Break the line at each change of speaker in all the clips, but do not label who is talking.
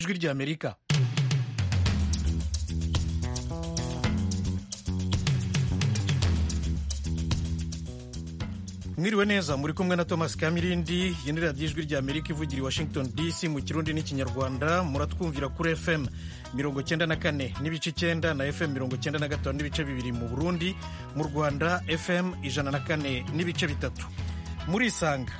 ijwi ry'amerika mwiriwe neza muri kumwe na thomas kamirindi iyi ni radiyo ijwi ry'amerika ivugira i washington dc mu kirundi n'ikinyarwanda muratwumvira kuri fm mirongo cyenda na kane n'ibice icyenda na fm mirongo cyenda na gatanu n'ibice bibiri mu burundi mu rwanda fm ijana na kane n'ibice bitatu murisanga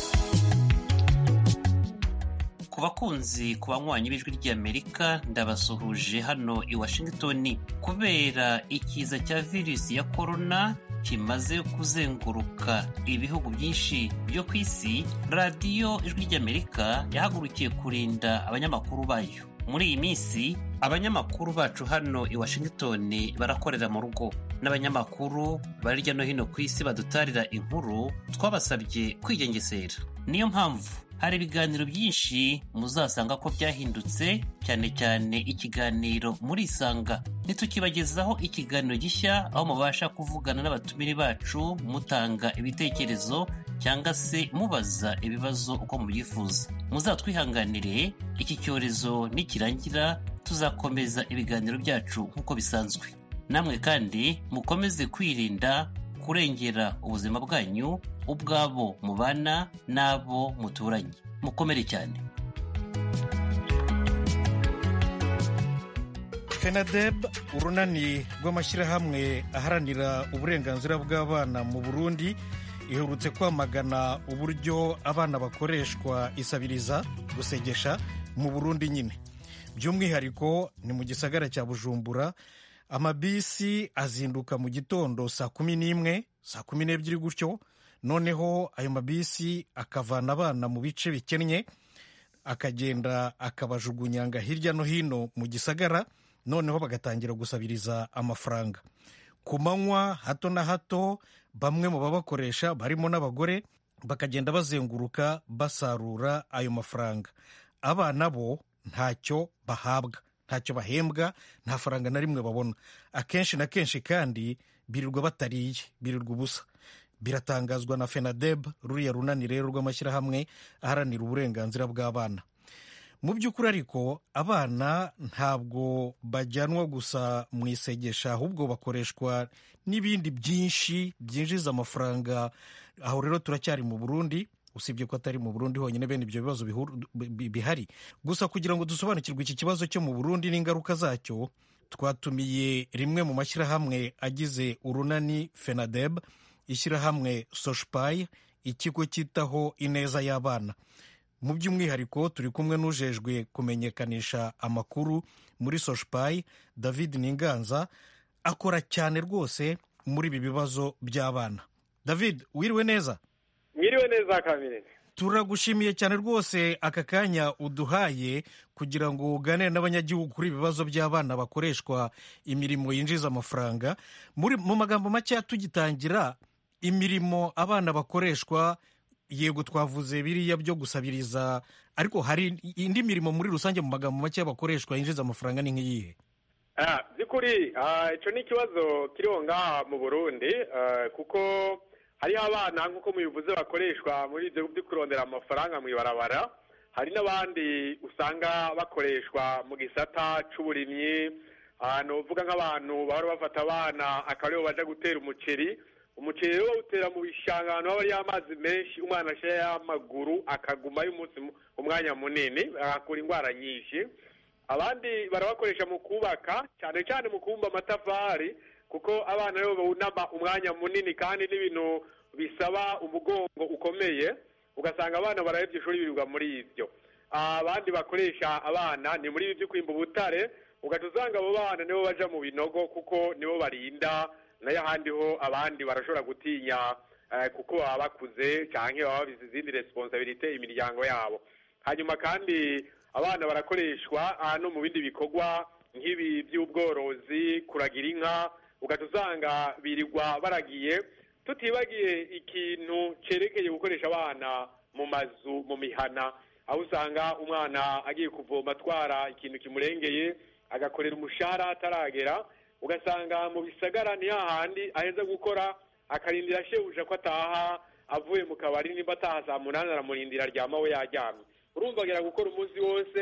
ku bakunzi ku banywanyi b'ijwi ry'amerika ndabasuhuje hano i washington kubera ikiza cya virusi ya korona kimaze kuzenguruka ibihugu byinshi byo ku isi radiyo ijwi ry'amerika yahagurukiye kurinda abanyamakuru bayo muri iyi minsi abanyamakuru bacu hano i washington barakorera mu rugo n'abanyamakuru bari hirya no hino ku isi badutarira inkuru twabasabye kwigengesera niyo mpamvu hari ibiganiro byinshi muzasanga ko byahindutse cyane cyane ikiganiro murisanga ntitukibagezaho ikiganiro gishya aho mubasha kuvugana n'abatumire bacu mutanga ibitekerezo cyangwa se mubaza ibibazo uko mubyifuza muzatwihanganire iki cyorezo nikirangira tuzakomeza ibiganiro byacu nk'uko bisanzwe namwe kandi mukomeze kwirinda kurengera ubuzima bwanyu ubwabo mubana n'abo muturanye mukomere cyane
fenadeb urunani rw'amashyirahamwe aharanira uburenganzira bw'abana mu burundi iherutse kwamagana uburyo abana bakoreshwa isabiriza gusegesha mu burundi nyine by'umwihariko ni mu gisagara cya bujumbura amabisi azinduka mu gitondo saa kumi n'imwe saa kumi n'ebyiri gutyo noneho ayo mabisi akavana abana mu bice bikennye akagenda akabajugunyanga hirya no hino mu gisagara noneho bagatangira gusabiriza amafaranga ku manywa hato na hato bamwe mu babakoresha barimo n'abagore bakagenda bazenguruka basarura ayo mafaranga abana bo ntacyo bahabwa ntacyo bahembwa nta faranga na rimwe babona akenshi na kenshi kandi birirwa batariye birirwa ubusa biratangazwa na fenadeb ruriya runani rero rw'amashyirahamwe aharanira uburenganzira bw'abana mu by'ukuri ariko abana ntabwo bajyanwa gusa mu isegesha ahubwo bakoreshwa n'ibindi byinshi byinjiza amafaranga aho rero turacyari mu burundi usibye ko atari mu burundi honyine bene ibyo bibazo bihari gusa kugira ngo dusobanukirwe iki kibazo cyo mu burundi n'ingaruka zacyo twatumiye rimwe mu mashyirahamwe agize urunani fenadeb ishyirahamwe soshipayi ikigo cyitaho ineza y'abana mu by'umwihariko turi kumwe n'ujejwe kumenyekanisha amakuru muri soshipayi david ninganza akora cyane rwose muri ibi bibazo by'abana david wiriwe neza
mwiriwe neza kamere
turagushimiye cyane rwose aka kanya uduhaye kugira ngo uganire n'abanyagihugu kuri ibibazo by'abana bakoreshwa imirimo yinjiza amafaranga mu magambo make tugitangira imirimo abana bakoreshwa yego twavuze biriya byo gusabiriza ariko hari indi mirimo muri rusange mu magambo make bakoreshwa yinjiza amafaranga ni nk'iyihe
by'ukuri icyo ni ikibazo kiriho ngaha mu burundi kuko hariho abana nk'uko mubivuze bakoreshwa muri ibyo byo kurondera amafaranga mu ibarabara hari n'abandi usanga bakoreshwa mu gisata cy'uburimyi ahantu uvuga nk'abantu bahora bafata abana akaba aribo baja gutera umuceri umuceri rero bawutera mu bishanga ahantu haba hariyo amazi menshi umwana ashyiraho amaguru akagumayo umunsi umwanya munini agakura indwara nyinshi abandi barabakoresha mu kubaka cyane cyane mu kubumba amatafari kuko abana rero bawunama umwanya munini kandi n'ibintu bisaba umugongo ukomeye ugasanga abana barahebye ishuri birirwa muri ibyo abandi bakoresha abana ni muri ibi byo kwimba ubutare ugahita usanga abo bana nibo baja mu binogo kuko nibo barinda nayo ahandi ho abandi barashobora gutinya kuko baba bakuze cyangwa baba babizi izindi responsabilite imiryango yabo hanyuma kandi abana barakoreshwa no mu bindi bikorwa nk'ibi by'ubworozi kuragira inka ugahita usanga birirwa baragiye tutibagiye ikintu cyerekeye gukoresha abana mu mazu mu mihana aho usanga umwana agiye kuvoma atwara ikintu kimurengeye agakorera umushahara ataragera ugasanga mu bisagara ni hahandi aheza gukora akarindira shebuja ko ataha avuye mu kabari nimba ataha saa munani aramurindira aryama we yaryamye urumva agera gukora umunsi wose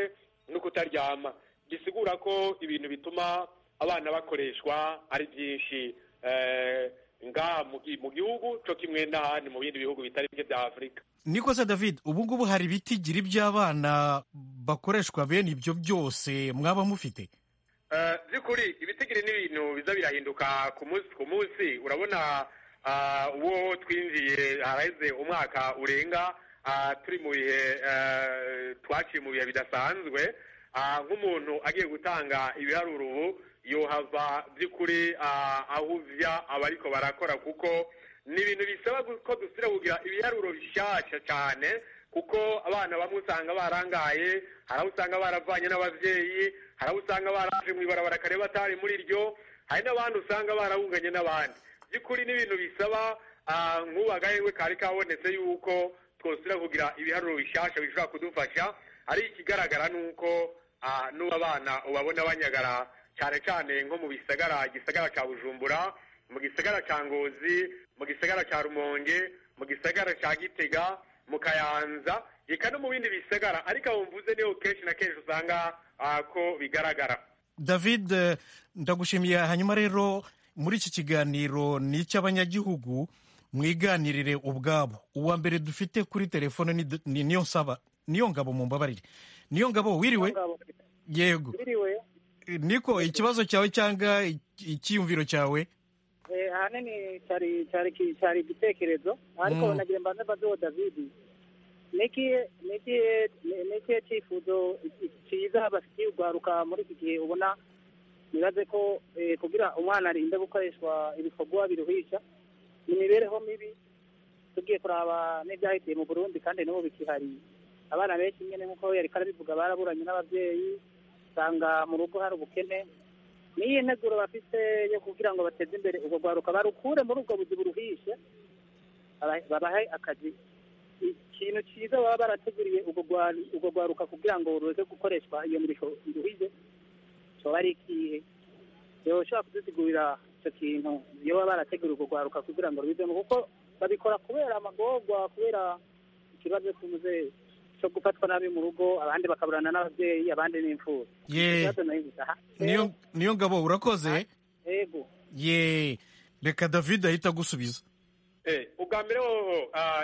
no kutaryama bisigura ko ibintu bituma abana bakoreshwa ari byinshi ngaha mu gihugu cyo kimwe n'ahandi mu bindi bihugu bitari bike bya afurika
niko se david ubu ngubu hari ibitigiri by'abana bakoreshwa bene ibyo byose mwaba mufite
by'ukuri ibitigiri ni ibintu biza birahinduka ku munsi ku munsi urabona uwo twinjiye haraheze umwaka urenga turi mu bihe twaciye mu bihe bidasanzwe nk'umuntu agiye gutanga ibiharuro ubu yohava by'ukuri aho uvya abariko barakora kuko ni ibintu bisaba ko dusubira kugira ibiharuro bishyashya cyane kuko abana bamwe usanga barangaye hari aho usanga baravanye n'ababyeyi hari aho usanga baraje mu ibarabara kare batari muri ryo hari n'abandi usanga barahunganye n'abandi by'ukuri ni ibintu bisaba nk'ubu agahengwe kari kabonetse yuko twosubira kugira ibiharuro bishyashya bishobora kudufasha ari ikigaragara ni uko n'ubu abana ubabona banyagara cyane cyane nko mu bisagara igisagara cya bujumbura mu gisagara cya ngozi mu gisagara cya rumonge mu gisagara cya gitega mu kayanza reka no mu bindi bisagara ariko aho mvuze niho kenshi na kenshi usanga ko bigaragara
david ndagushimiye hanyuma rero muri iki kiganiro ni icy'abanyagihugu mwiganirire ubwabo uwa mbere dufite kuri telefone ni niyo nsaba niyo ngabo mu mbabarire niyo ngabo wiriwe yego niko ikibazo cyawe cyangwa icyiyumviro cyawe
ahanini cyari cyari igitekerezo ariko nagira mbanze mbazeho david n'ikihe cyifuzo cyiza bafitiye urwaruka muri iki gihe ubona nibaze ko kugira umwana arinde gukoreshwa ibikorwa biruhisha imibereho mibi tugiye kuraba n'ibyahitiye mu burundi kandi n'ubu bikihari abana benshi nyine nk'uko yari karabivuga baraburanye n'ababyeyi usanga mu rugo hari ubukene n'iyi nteguro bafite yo kugira ngo bateze imbere ubwo rwaruka barukure muri ubwo buzi buruhishe babahe akazi ikintu cyiza baba barateguriye ubwo rwaruka kugira ngo ruze gukoreshwa iyo mirimo iruhije kiba ari ikihe ushobora kudusigurira icyo kintu iyo baba barateguriye ubwo rwaruka kugira ngo rubivemo kuko babikora kubera amagorwa kubera ikibazo cy'umuzeyi cyo gufatwa nabi mu rugo abandi bakaburana n'ababyeyi abandi n'imfura
niyo ngabo urakoze
yego
ye reka david ahita agusubiza
ubwa mbere hoho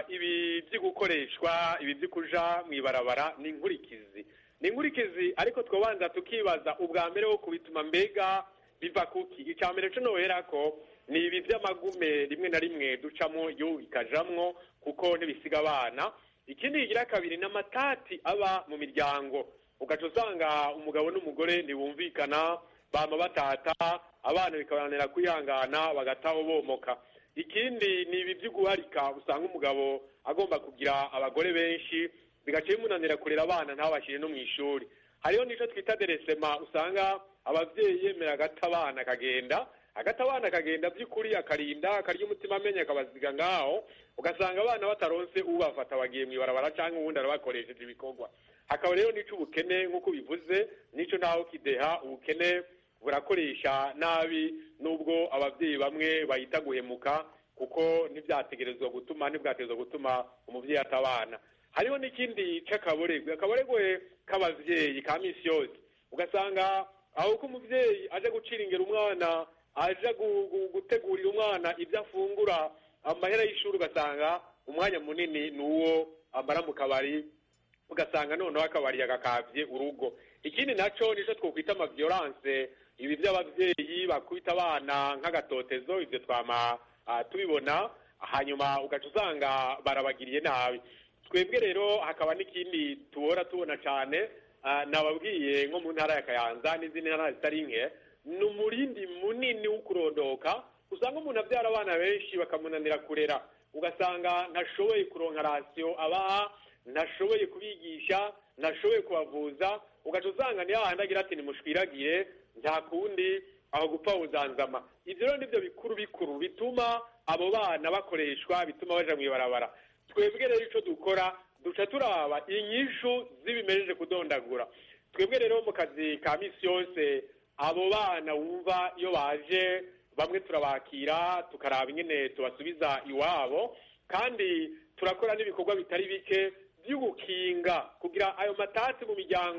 ibi byo gukoreshwa ibi byo kuja mu ibarabara ni inkurikizi ni inkurikizi ariko twabanza tukibaza ubwa mbere wo kubituma mbega biva kuki icya mbere cyo nohera ko ni ibi by'amagume rimwe na rimwe ducamo yo bikajamwo kuko ntibisiga abana ikindi kigira kabiri ni amatati aba mu miryango ugaca usanga umugabo n'umugore ntibumvikana bama batata abana bikabananira kwihangana bagataho bomoka ikindi ni ibi byo guharika usanga umugabo agomba kugira abagore benshi bigaca bimunanira kurera abana ntabashyire no mu ishuri hariho n'icyo twita deresema usanga ababyeyi yemera agata abana akagenda agata abana akagenda by'ukuri akarinda akarya umutima amenye akabaziga ngaho ugasanga abana bataronse ubafata bagiye mu ibarabara cyangwa ubundi arabakoresheje ibikorwa hakaba rero n'icyo ubukene nk'uko bivuze n'icyo ntaho kideha ubukene burakoresha nabi nubwo ababyeyi bamwe bahita guhemuka kuko ntibyategerezwa gutuma ntibwategerezwa gutuma umubyeyi atabana hariho n'ikindi cy'akaboregwe akaboregwe k'ababyeyi ka minsi yose ugasanga aho ko umubyeyi aje gucira ingero umwana aje gutegurira umwana ibyo afungura amahera y'ishuri ugasanga umwanya munini ni uwo amara mu kabari ugasanga noneho akabari yagakabye urugo ikindi nacyo nicyo twakwita amaviyoranse ibi by'ababyeyi bakubita abana nk'agatotezo ibyo twama tubibona hanyuma ugaca usanga barabagiriye nabi twebwe rero hakaba n'ikindi tubora tubona cyane nababwiye nko mu ntara ya kayanza n'izindi ntara zitari nke ni umurindi munini wo kurondoka usanga umuntu abyara abana benshi bakamunanira kurera ugasanga ntashoboye kuronka rasiyo abaha ntashoboye kubigisha ntashoboye kubavuza ugaca usanga niyo hahandi agira ati nimushwiragire nta kundi aho gupfa uzanzama ibyo rero nibyo bikuru bikuru bituma abo bana bakoreshwa bituma baja mu ibarabara twebwe rero icyo dukora duca turaba inyishu z'ibimejeje kudondagura twebwe rero mu kazi ka misi yose abo bana wumva iyo baje bamwe turabakira tukaraba ingene tubasubiza iwabo kandi turakora n'ibikorwa bitari bike by'ugukinga kugira ayo matasi mu miryango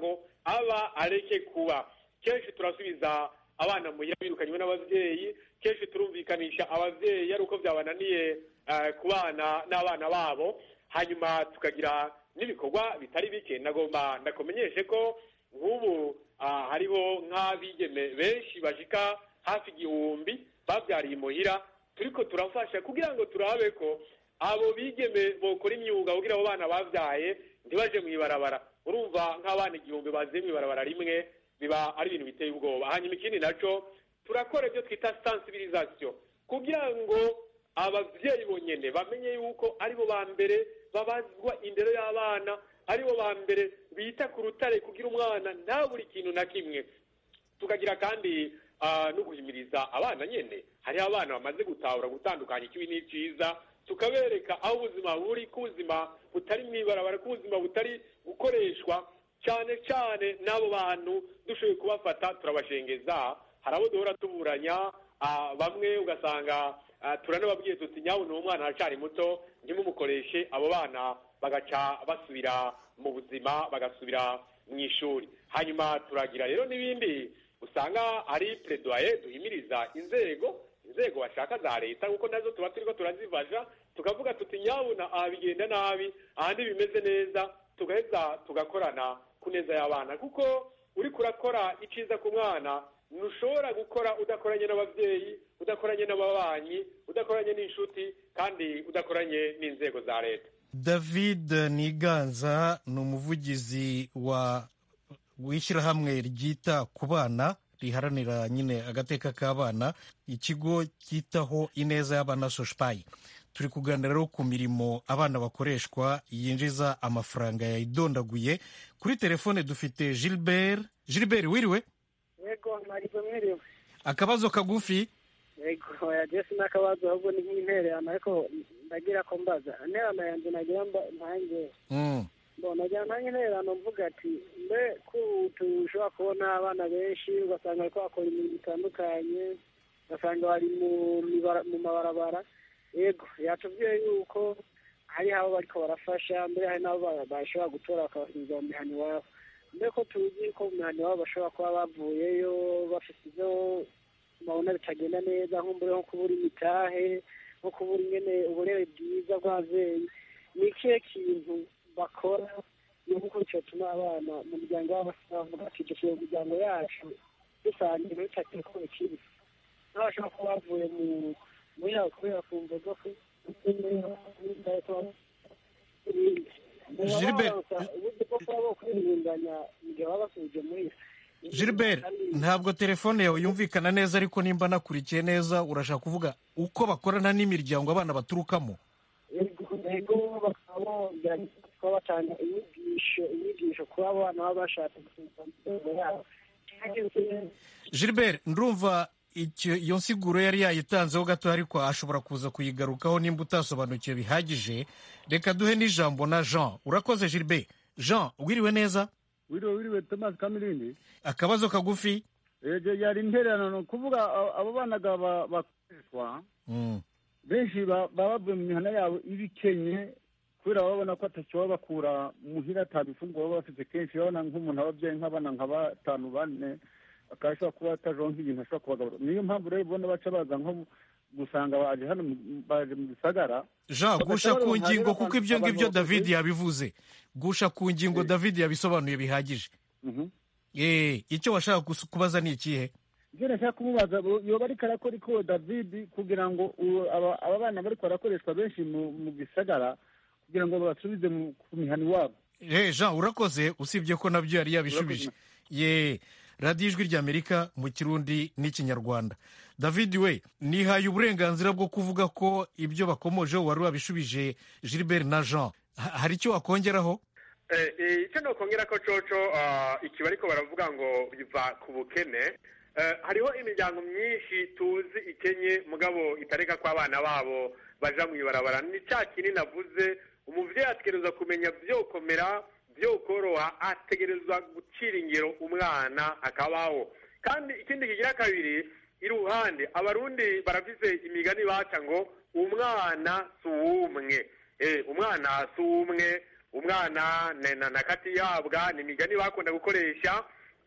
aba areke kuba kenshi turasubiza abana muhira birukanywe n'ababyeyi kenshi turumvikanisha ababyeyi ari uko byabananiye ku bana n'abana babo hanyuma tukagira n'ibikorwa bitari bike nagomba ndakumenyeshe ko nk'ubu hariho nk'abigeme benshi bashika hafi igihumbi babyariye imuhira turiko turafasha kugira ngo turabe ko abo bigeme bokora imyuga kugira abo bana babyaye ntibaje mu ibarabara urumva nk'abana igihumbi baziye mu ibarabara rimwe biba ari ibintu biteye ubwoba hanyuma ikindi naco turakora ibyo twita sensibilisation kugira ngo ababyeyi bonyene bamenye yuko aribo ba mbere babazwa indero y'abana aribo ba mbere bita ku rutare kugira umwana nta buri kintu na kimwe tukagira kandi no guhimiriza abana nyene hariho abana bamaze gutahura gutandukanya ikibi n'iciza tukabereka aho ubuzima buri ko ubuzima butari mu ibarabara ko ubuzima butari gukoreshwa cyane cyane n'abo bantu dushoboye kubafata turabashengeza hari abo duhora tuburanya bamwe ugasanga turanababwiye tuti nyawe ni umwana aracari muto ntimumukoreshe abo bana bagaca basubira mu buzima bagasubira mu ishuri hanyuma turagira rero n'ibindi usanga ari pledoye duhimiriza inzego inzego bashaka za leta kuko nazo tuba turiko turazifasha tukavuga tuti nyabuna aha bigenda nabi ahandi bimeze neza tugaheza tugakorana ku neza y'abana kuko uriko urakora iciza ku mwana ntushobora gukora udakoranye n'ababyeyi udakoranye n'ababanyi udakoranye n'inshuti kandi udakoranye n'inzego za leta
david niganza ni umuvugizi wa w'ishyirahamwe ryita ku bana riharanira nyine agateka k'abana ikigo cyitaho ineza y'abana soshipayi turi kuganira rero ku mirimo abana bakoreshwa yinjiza amafaranga yayidondaguye kuri telefone dufite gilbert gilbert wiriwe
yego ntabwo mwiriwe
akabazo kagufi
yego yageze n'akabazo ahubwo ni nk'intererano ariko ndagira ko mbaza intererano yanjye nagira ntange nagira ntange intererano mvuga ati mbe ko tushobora kubona abana benshi ugasanga bari bakora ibintu bitandukanye ugasanga bari mu mabarabara yego yatubwiye yuko hari abo bariko barafasha mbere hari n'abo bashobora gutora bakabasubiza mu mihana iwabo mbere ko tuzi ko mu mihana iwabo bashobora kuba bavuyeyo bafite ibyo babona bitagenda neza nko mbere nko kubura imitahe nko kubura ingene uburere bwiza bw'ababyeyi ni ikihe kintu bakora ni uko cyatuma abana mu muryango wabo bavuga ati dufite imiryango yacu dusangiye muri cya ko ikibi n'abashobora kuba bavuye mu muri yabo kubera kumva ko
Gilbert ntabwo telefone yawe yumvikana neza ariko nimba nakurikiye neza urashaka kuvuga uko bakorana n'imiryango abana baturukamo
yego bakaba kuba batanga inyigisho inyigisho ku bana baba bashatse yabo
Gilbert ndumva iyo nsiguro yari yayitanzeho gato ariko ashobora kuza kuyigarukaho nimba utasobanukiwe bihagije reka duhe n'ijambo na jean urakoze Gilbert jean wiriwe neza
wiriwe wiriwe thomas kamirindi
akabazo kagufi
yari intererano kuvuga abo bana bakoreshwa benshi baba bavuye mu mihana yabo ibikenye kubera babona ko atacyo baba bakura muhira atabifunguro baba bafite kenshi babona nk'umuntu ababyeyi nk'abana nka batanu bane akashobora kuba atajonka ibintu ashobora kubagaburira niyo mpamvu rero ubona baca baza nko gusanga baje hano baje mu gisagara
jean gusha ku ngingo kuko ibyo ngibyo david yabivuze gusha ku ngingo david yabisobanuye bihagije icyo washaka kubaza ni ikihe
ibyo nashaka kumubaza yoba ariko arakora iko david kugira ngo aba bana bariko barakoreshwa benshi mu gisagara kugira ngo babasubize ku mihana iwabo
jean urakoze usibye ko nabyo yari yabishubije ye radiyo ijwi ry'amerika mu kirundi n'ikinyarwanda david we nihaye uburenganzira bwo kuvuga ko ibyo bakomojeho wari wabishubije gilbert na jean hari icyo wakongeraho
icyo nokongera ko coco ikiba ariko baravuga ngo biva ku bukene hariho imiryango myinshi tuzi ikenye mugabo itareka ko abana babo baja mu ibarabara ni cya kinini navuze umubyeyi ategereza kumenya byokomera byokoroha ategerezwa gucira ingero umwana akabaho kandi ikindi kigira kabiri iruhande abarundi barafise imigani baca ngo umwana si uwumwe umwana si uwumwe umwana na katihabwa ni imigani bakunda gukoresha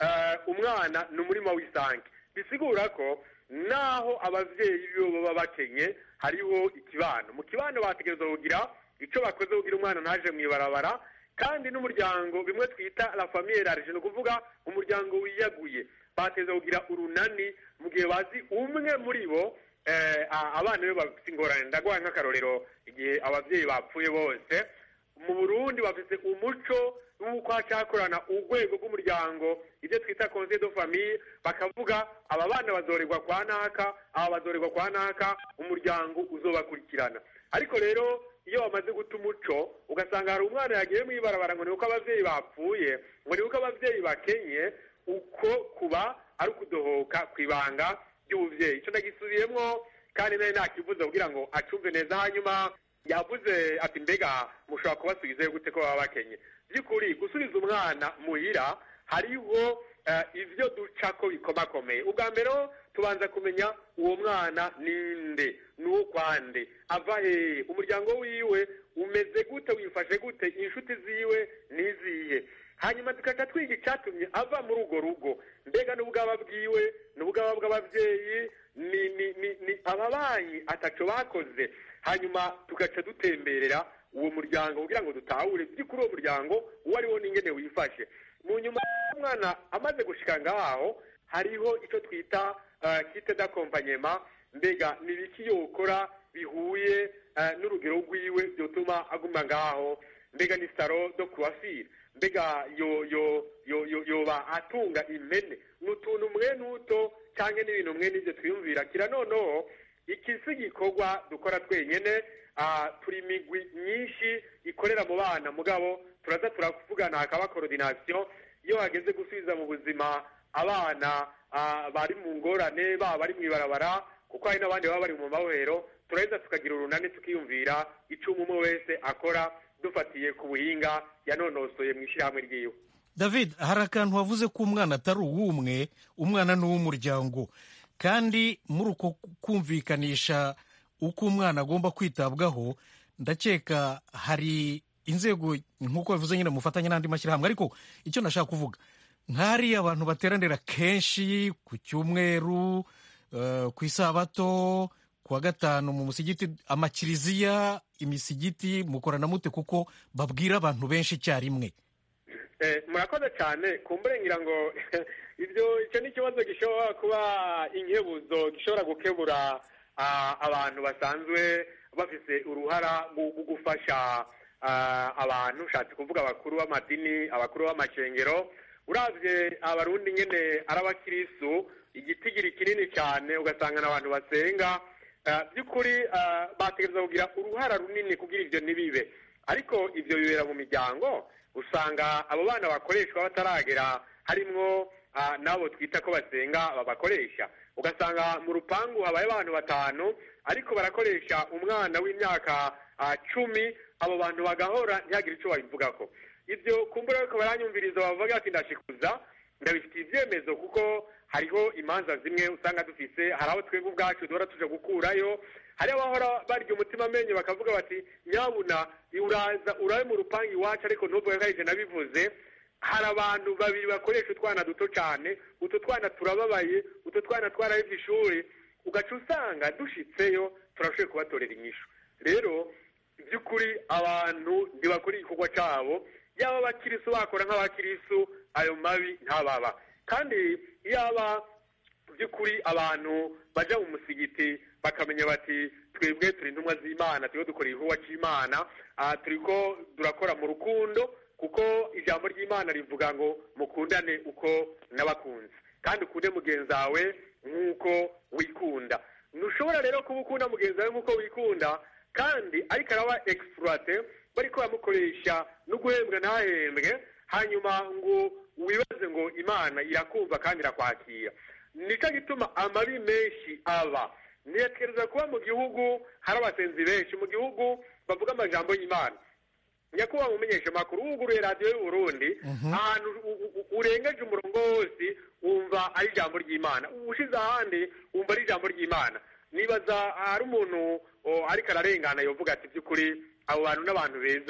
umwana ni umurima w'isange bisigura ko naho ababyeyi bibo baba bakenye hariho ikibano mu kibano bategereza kugira icyo bakoze kugira umwana ntaje mu ibarabara kandi n'umuryango bimwe twita la famille large ni ukuvuga umuryango wiyaguye bateza kugira urunani mu gihe bazi umwe muri bo abana be bafite ingorane ndaguha nk'akarorero igihe ababyeyi bapfuye bose mu burundi bafite umuco w'uko hacakorana urwego rw'umuryango ibyo twita conseil de famille bakavuga aba bana bazorerwa kwa naka aba bazorerwa kwa naka umuryango uzobakurikirana ariko rero iyo bamaze guta umuco ugasanga hari umwana yagiye mu ibarabara ngo ni uko ababyeyi bapfuye ngo ni uko ababyeyi bakenye uko kuba ari ukudohoka ku ibanga ry'ububyeyi icyo ndagisubiyemo kandi nawe ntakivuze kugira ngo acumve neza hanyuma yavuze ati mbega mushobora kubasubizayo gute ko baba bakenye by'ukuri gusubiza umwana muhira hariho ibyo duca ko bikomakomeye ubwa mbere tubanza kumenya uwo mwana ninde n'ukwande ava hehe umuryango wiwe umeze gute wifashe gute inshuti ziwe n'izihe hanyuma tugaca twiga icyatumye ava muri urwo rugo mbega n'ubwaba bwiwe n'ubwaba bw'ababyeyi ni ni ni ni ababanyi ataco bakoze hanyuma tugaca dutemberera uwo muryango kugira ngo dutahure by'ukuri uwo muryango uwo ari wo n'ingene wifashe mu nyuma y'umwana amaze gushika ngaho hariho icyo twita kite d'akompanyema mbega ni ibiki yokora bihuye n'urugero rwiwe byotuma aguma ngaho mbega ni saro do kuwafira mbega yo yo yo yo yoba atunga impene ni utuntu mwe n'uto cyangwa n'ibintu mwe n'ibyo twiyumvira kira noneho iki si igikorwa dukora twenyine turi imigwi myinshi ikorera mu bana mugabo turaza turavugana hakaba korodinasiyo iyo hageze gusubiza mu buzima abana bari mu ngorane baba bari mu ibarabara kuko hari n'abandi baba bari mu mabohero turaheza tukagira urunani tukiyumvira icyo umwe wese akora dufatiye ku buhinga yanonosoye mu ishyirahamwe ryiwe
david hari akantu wavuze ko umwana atari uw'umwe umwana ni uw'umuryango kandi muri uko kumvikanisha uko umwana agomba kwitabwaho ndakeka hari inzego nk'uko bivuze nyine mufatanye n'andi mashyirahamwe ariko icyo nashaka kuvuga nk'hariya abantu bateranira kenshi ku cyumweru ku isabato ku wa gatanu mu musigiti amakiriziya imisigiti mukorana mute kuko babwira abantu benshi icyarimwe
murakoze cyane kumburengira ngo ibyo icyo ni ikibazo gishobora kuba inkebuzo gishobora gukebura abantu basanzwe bafite uruhara mu gufasha abantu ushatse kuvuga abakuru b'amadini abakuru b'amashengero urabye abarundi nyine ari abakirisu igitigiri kinini cyane ugasanga n'abantu basenga by'ukuri bategereza kugira uruhara runini kugira ibyo ntibibe ariko ibyo bibera mu miryango usanga abo bana bakoreshwa bataragera harimwo n'abo twita ko basenga babakoresha ugasanga mu rupangu habaye abantu batanu ariko barakoresha umwana w'imyaka cumi abo bantu bagahora ntihagire icyo babivugako ibyo kumbura ariko baranyumviriza bavuga ati ndashikuza ndabifitiye ibyemezo kuko hariho imanza zimwe usanga dufise hari abo twebwe ubwacu duhora tuje gukurayo hari abahora barya umutima amenyo bakavuga bati nyabuna uraza urabe mu rupangu iwacu ariko ntuvuge ko arije nabivuze hari abantu babiri bakoresha utwana duto cyane utu twana turababaye utu twana twarahebye ishuri ugaca usanga dushitseyo turashoboye kubatorera inyishu rero by'ukuri abantu ntibakora igikorwa cyabo yaba abakirisu bakora nk'abakirisu ayo mabi ntababa kandi yaba by'ukuri abantu bajya mu musigiti bakamenya bati twebwe turi intumwa z'imana turiho dukora igikorwa cy'imana turi ko durakora mu rukundo kuko ijambo ry'imana rivuga ngo mukundane uko n'abakunzi kandi ukunde mugenzi wawe nk'uko wikunda ntushobora rero kuba ukunda mugenzi wawe nk'uko wikunda kandi ariko araba egisipurate bari ko bamukoresha no guhembwa ntahembwe hanyuma ngo wibaze ngo imana irakumva kandi irakwakira nicyo gituma amabi menshi aba ntiyatekereza kuba mu gihugu hari abasenzi benshi mu gihugu bavuga amajambo y'imana nyakubahwa mumenyesha amakuru wuguruye radiyo y'uburundi ahantu urengeje umurongo wose wumva ari ijambo ry'imana ushize ahandi wumva ari ijambo ry'imana nibaza hari umuntu ariko ararengana yavuga ati by'ukuri abo bantu n'abantu beza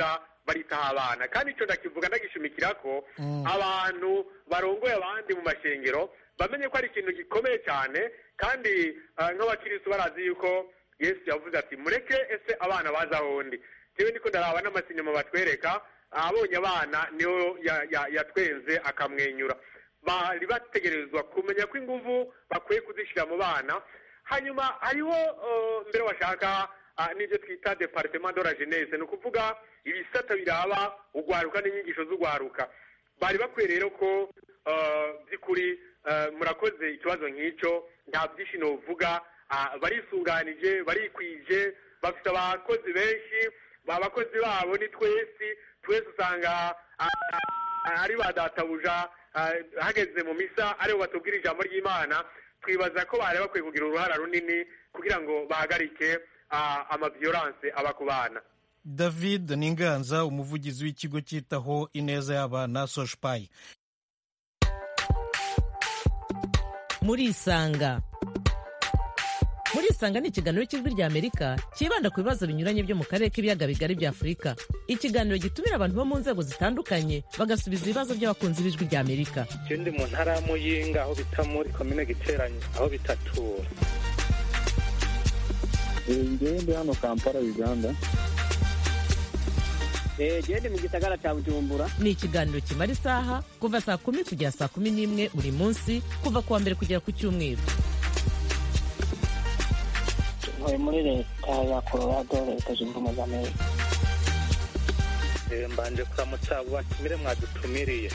baritaho abana kandi icyo ndakivuga ndagishimikira ko abantu barongoye abandi mu mashengero bamenye ko ari ikintu gikomeye cyane kandi nk'abakirisitu barazi yuko yesu yavuze ati mureke ese abana baza ahondi yewe niko ndaraba n'amasinyama batwereka abonye abana niyo yatwenze akamwenyura bari bategerezwa kumenya ko ingufu bakwiye kuzishyira mu bana hanyuma hariho mbere bashaka n'ibyo twita departement de la jeunesse ni ukuvuga ibisata biraba ugwaruka n'inyigisho z'ugwaruka bari bakwiye rero ko by'ukuri murakoze ikibazo nk'icyo nta byinshi uvuga barisunganije barikwije bafite abakozi benshi abakozi babo ni twese twese usanga ari ba databuja hageze mu misa aribo batubwira ijambo ry'imana twibaza ko bari bakwiye kugira uruhara runini kugira ngo bahagarike amaviyoranse aba ku bana
david ninganza umuvugizi w'ikigo cyitaho ineza y'abana soshipayi
murisanga murisanga ni ikiganiro cy'ijwi rya amerika cyibanda ku bibazo binyuranye byo mu karere k'ibiyaga bigari bya afurika ikiganiro gitumira abantu bo mu nzego zitandukanye bagasubiza ibibazo by'abakunzi b'ijwi rya amerika
icyo ndi mu ntara ya muyinga aho bita muri komine giteranye aho bitatura
ngewe ndi hano kampala uganda
gende mu gisagara cya bujumbura
ni ikiganiro kimara isaha kuva saa kumi kugera saa kumi n'imwe buri munsi kuva ku wa mbere kugera ku cyumweru
ntuye muri leta ya colorado leta zunze ubumwe za amerika
mbanje kuramutsa abo batumire mwadutumiriye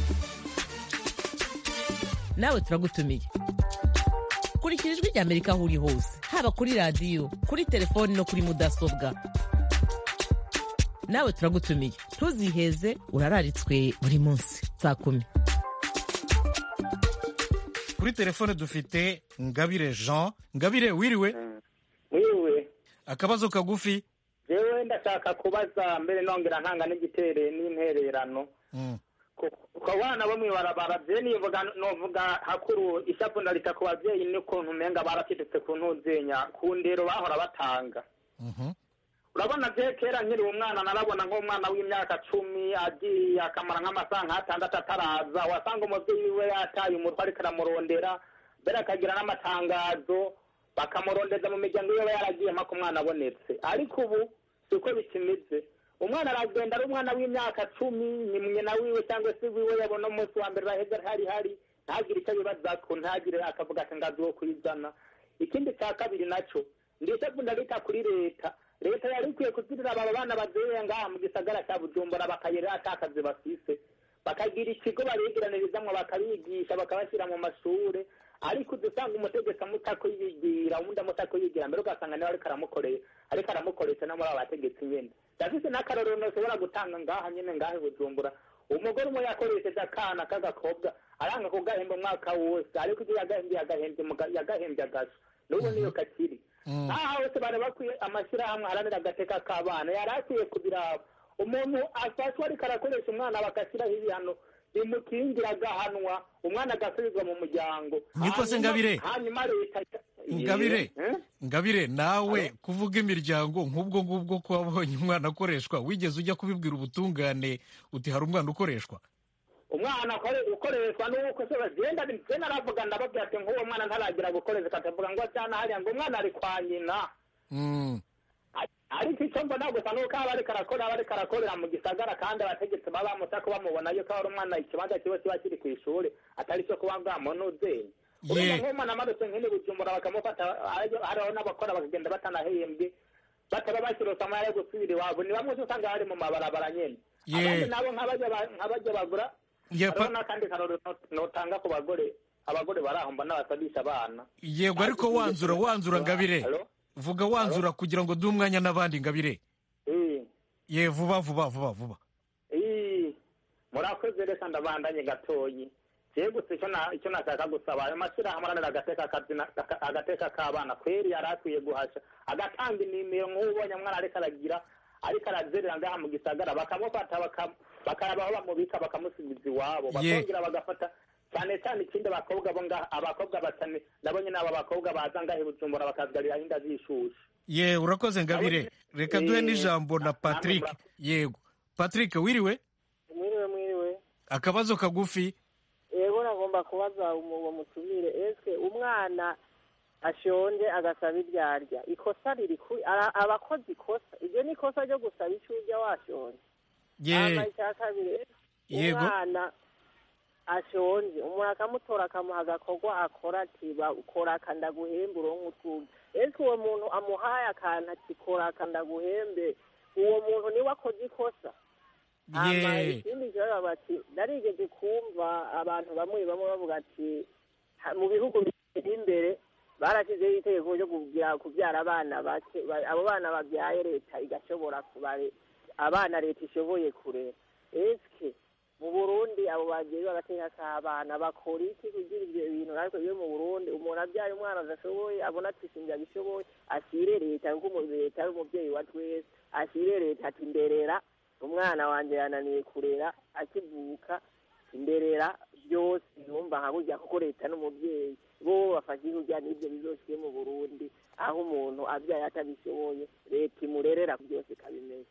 nawe turagutumiye kurikira ijwi rya amerika aho uri hose haba kuri radiyo kuri telefoni no kuri mudasobwa nawe turagutumiye ntuziheze urararitswe buri munsi saa kumi
kuri telefone dufite ngabire jean ngabire wiriwe
wiwe
akabazo kagufi
yewe ndashaka kubaza mbere nongera ntanga n'igitere n'intererano ku bana bo mw'ibarabara bye nivuga novuga hakuru ishapu ndarita ku babyeyi n'ukuntu umenga baracecetse ku ntuzenya ku ndero bahora batanga urabona bye kera nkiri umwana narabona nk'umwana w'imyaka cumi agiye akamara nk'amasaha nk'atandatu ataraza wasanga umubyeyi we yataye umutwe ariko aramurondera mbere akagira n'amatangazo bakamurondeza mu miryango iyo yaragiye mpaka umwana abonetse ariko ubu si uko bikimeze umwana aragenda ari umwana w'imyaka cumi ni nyina wiwe cyangwa se wiwe yabona umunsi wa mbere baheze hari hari ntagire icyo abibaza ko ntagire akavuga ati ngazi wo kuyizana ikindi cya kabiri nacyo ndetse ndabita kuri leta leta yari ikwiye kuzirira aba bana bazeya ngaha mu gisagara cya bujumbura bakayera atakazi bafise bakagira ikigo babigiranirizamwo bakabigisha bakabashyira mu mashuri ariko udusanga umutegetsi amutako yigira ubundi amutako yigira mbere ugasanga niwe ariko aramukoreye ariko aramukoresha no muri abo bategetsi nyine ndafise n'akarorero nashobora gutanga ngaha nyine ngaha i bujumbura umugore umwe yakoresheje akana k'agakobwa aranga kugahemba umwaka wose ariko ibyo yagahembye yagahembye agasho n'ubu niyo kakiri aha hose bari bakwiye amashyirahamwe aharanira agateka k'abana yari akwiye kubiraba umuntu afatwa ariko arakoresha umwana bagashyiraho ibihano bimukingira agahanwa umwana agasubizwa mu muryango
niko se ngabire
hanyuma leta
ngabire ngabire nawe kuvuga imiryango nk'ubwo ngubwo ko wabonye umwana akoreshwa wigeze ujya kubibwira ubutungane uti hari umwana ukoreshwa
umwana ukoreshwa n'uko se bagenda ndetse naravuga ndababwira ati nk'uwo mwana ntaragira gukoreshwa akavuga ngo cyane hariya ngo umwana ari kwa nyina ariko icyo mbona gusa nuko aba ariko arakora aba ariko arakorera mu gisagara kandi abategetsi baba bamutaka bamubona yuko ari umwana ikibanza kiba kiba kiri ku ishuri atari cyo kuba bwamunuzeye urumva nk'umwana amanutse nk'ini bujumbura bakamufata hariho n'abakora bakagenda batanahembwe bataba bashyirose amahera yo gusubira iwabo ni bamwe usanga bari mu mabarabara nyine abandi nabo nk'abajya bagura hariho n'akandi karorero notanga ku bagore abagore bari aho mbona basabisha abana
yego ariko wanzura wanzura ngabire vuga wanzura kugira ngo duhe umwanya n'abandi ngabire ye vuba vuba vuba vuba
murakoze reka ndabandanye gatoyi jewe gusa icyo nashaka gusaba ayo mashyirahamwe aranira agateka k'abana kweri yari akwiye guhasha agatanga inimero nk'ubonye mwana ariko aragira ariko arazerera ngaha mu gisagara bakamufata bakaraba aho bamubika bakamusubiza iwabo bakongera bagafata cyane cyane ikindi abakobwa bo ngaha abakobwa batane nabonye n'aba bakobwa baza ngaha i bujumbura bakazigarira inda zishushe
ye urakoze ngabire reka duhe n'ijambo na patrick yego patrick wiriwe
mwiriwe mwiriwe
akabazo kagufi
yego nagomba kubaza uwo mutumire ese umwana ashonje agasaba ibyo arya ikosa riri kuri aba akoze ikosa iryo ni ikosa ryo gusaba icyo urya washonje hama icya kabiri
yego
umwana ashonje umuntu akamutora akamuha agakorwa akora ati kora akandaguhembe uronke utwuga ese uwo muntu amuhaye akantu ati kora akandaguhembe uwo muntu niwe akoze ikosa hama ikindi kibazo bati narigeze kumva abantu bamwe bamwe bavuga ati mu bihugu biteye imbere barashyizeho itegeko ryo kubyara abana bake abo bana babyaye leta igashobora kubare abana leta ishoboye kurera esike mu burundi abo babyeyi bagateka k'abana bakora iki kugira ibyo bintu natwe byo mu burundi umuntu abyaye umwana adashoboye abona ati sinjye abishoboye ashyire leta kuko leta ari umubyeyi wa twese ashyire leta ati nderera umwana wanjye yananiye kurera akivuka imberera byose yumva nka burya kuko leta n'umubyeyi bo bafashe kurya n'ibyo bizoshyire mu burundi aho umuntu abyaye atabishoboye leta imurerera byose ikabimenya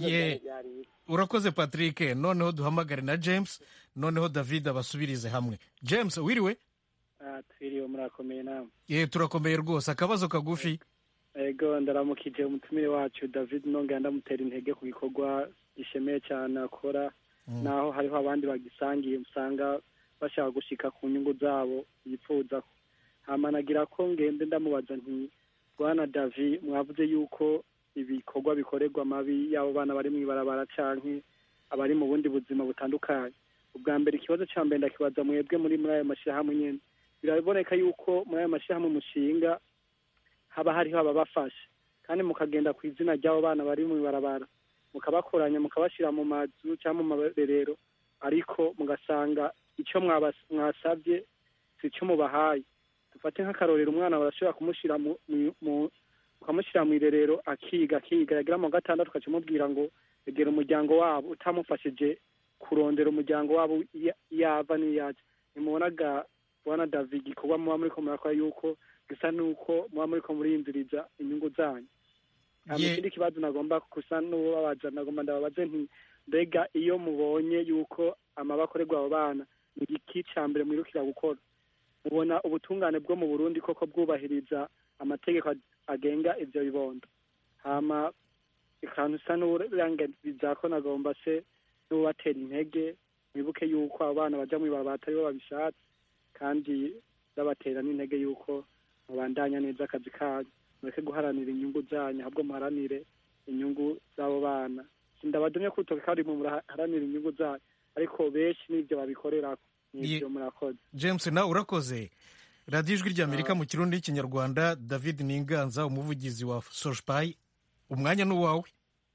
urakoze patrick noneho duhamagare na james noneho david abasubirize hamwe james wiriwe
twiriwe murakomeye nawe
ye turakomeye rwose akabazo kagufi
ego ndaramukije umutumire wacu david nongera ndamutera intege ku gikorwa gishemeye cyane akora naho hariho abandi bagisangiye usanga bashaka gushika ku nyungu zabo yifuza hamanagira ko ngende ndamubaza nti bwana davi mwavuze yuko ibikorwa bikorerwa amabi y'abo bana bari mu ibarabara canke abari mu bundi buzima butandukanye ubwa mbere ikibazo cya mbere ndakibaza mwebwe muri muri ayo mashyirahamwe nyine biraboneka yuko muri ayo mashyirahamwe mushinga haba hariho ababafasha kandi mukagenda ku izina ry'abo bana bari mu ibarabara mukabakoranya mukabashyira mu mazu cyangwa mu marerero ariko mugasanga icyo mwasabye si cyo mubahaye dufate nk'akarorero umwana barashobora kumushyira mu ukamushyira mu irerero akiga akiga yagira mu gatandatu ukacimubwira ngo egera umuryango wabo utamufashije kurondera umuryango wabo yava n'iyaje nimubonaga bwana david igikorwa muba muri ko murakora yuko gisa n'uko muba muri ko muriyinziriza inyungu zanyu ikindi kibazo nagomba gusa n'ubabaza nagomba ndababaze nti mbega iyo mubonye yuko amaba akorerwa abo bana ni igiki cya mbere mwirukira gukora mubona ubutungane bwo mu burundi koko bwubahiriza amategeko agenga ibyo bibondo hama ikantu usa n'uburangiza ko nagomba se n'ubatera intege mwibuke yuko abo bana bajya mu ibarabara atari bo babishatse kandi babatera n'intege yuko mubandanya neza akazi kanyu mureke guharanira inyungu zanyu ahubwo muharanire inyungu z'abo bana ndabadumye kutoka kandi muharanira inyungu zanyu ariko benshi n'ibyo babikorera n'ibyo murakoze
james nawe urakoze radiyo ijwi ry'amerika mu kirundi n'ikinyarwanda david ninganza umuvugizi wa soshipayi umwanya ni uwawe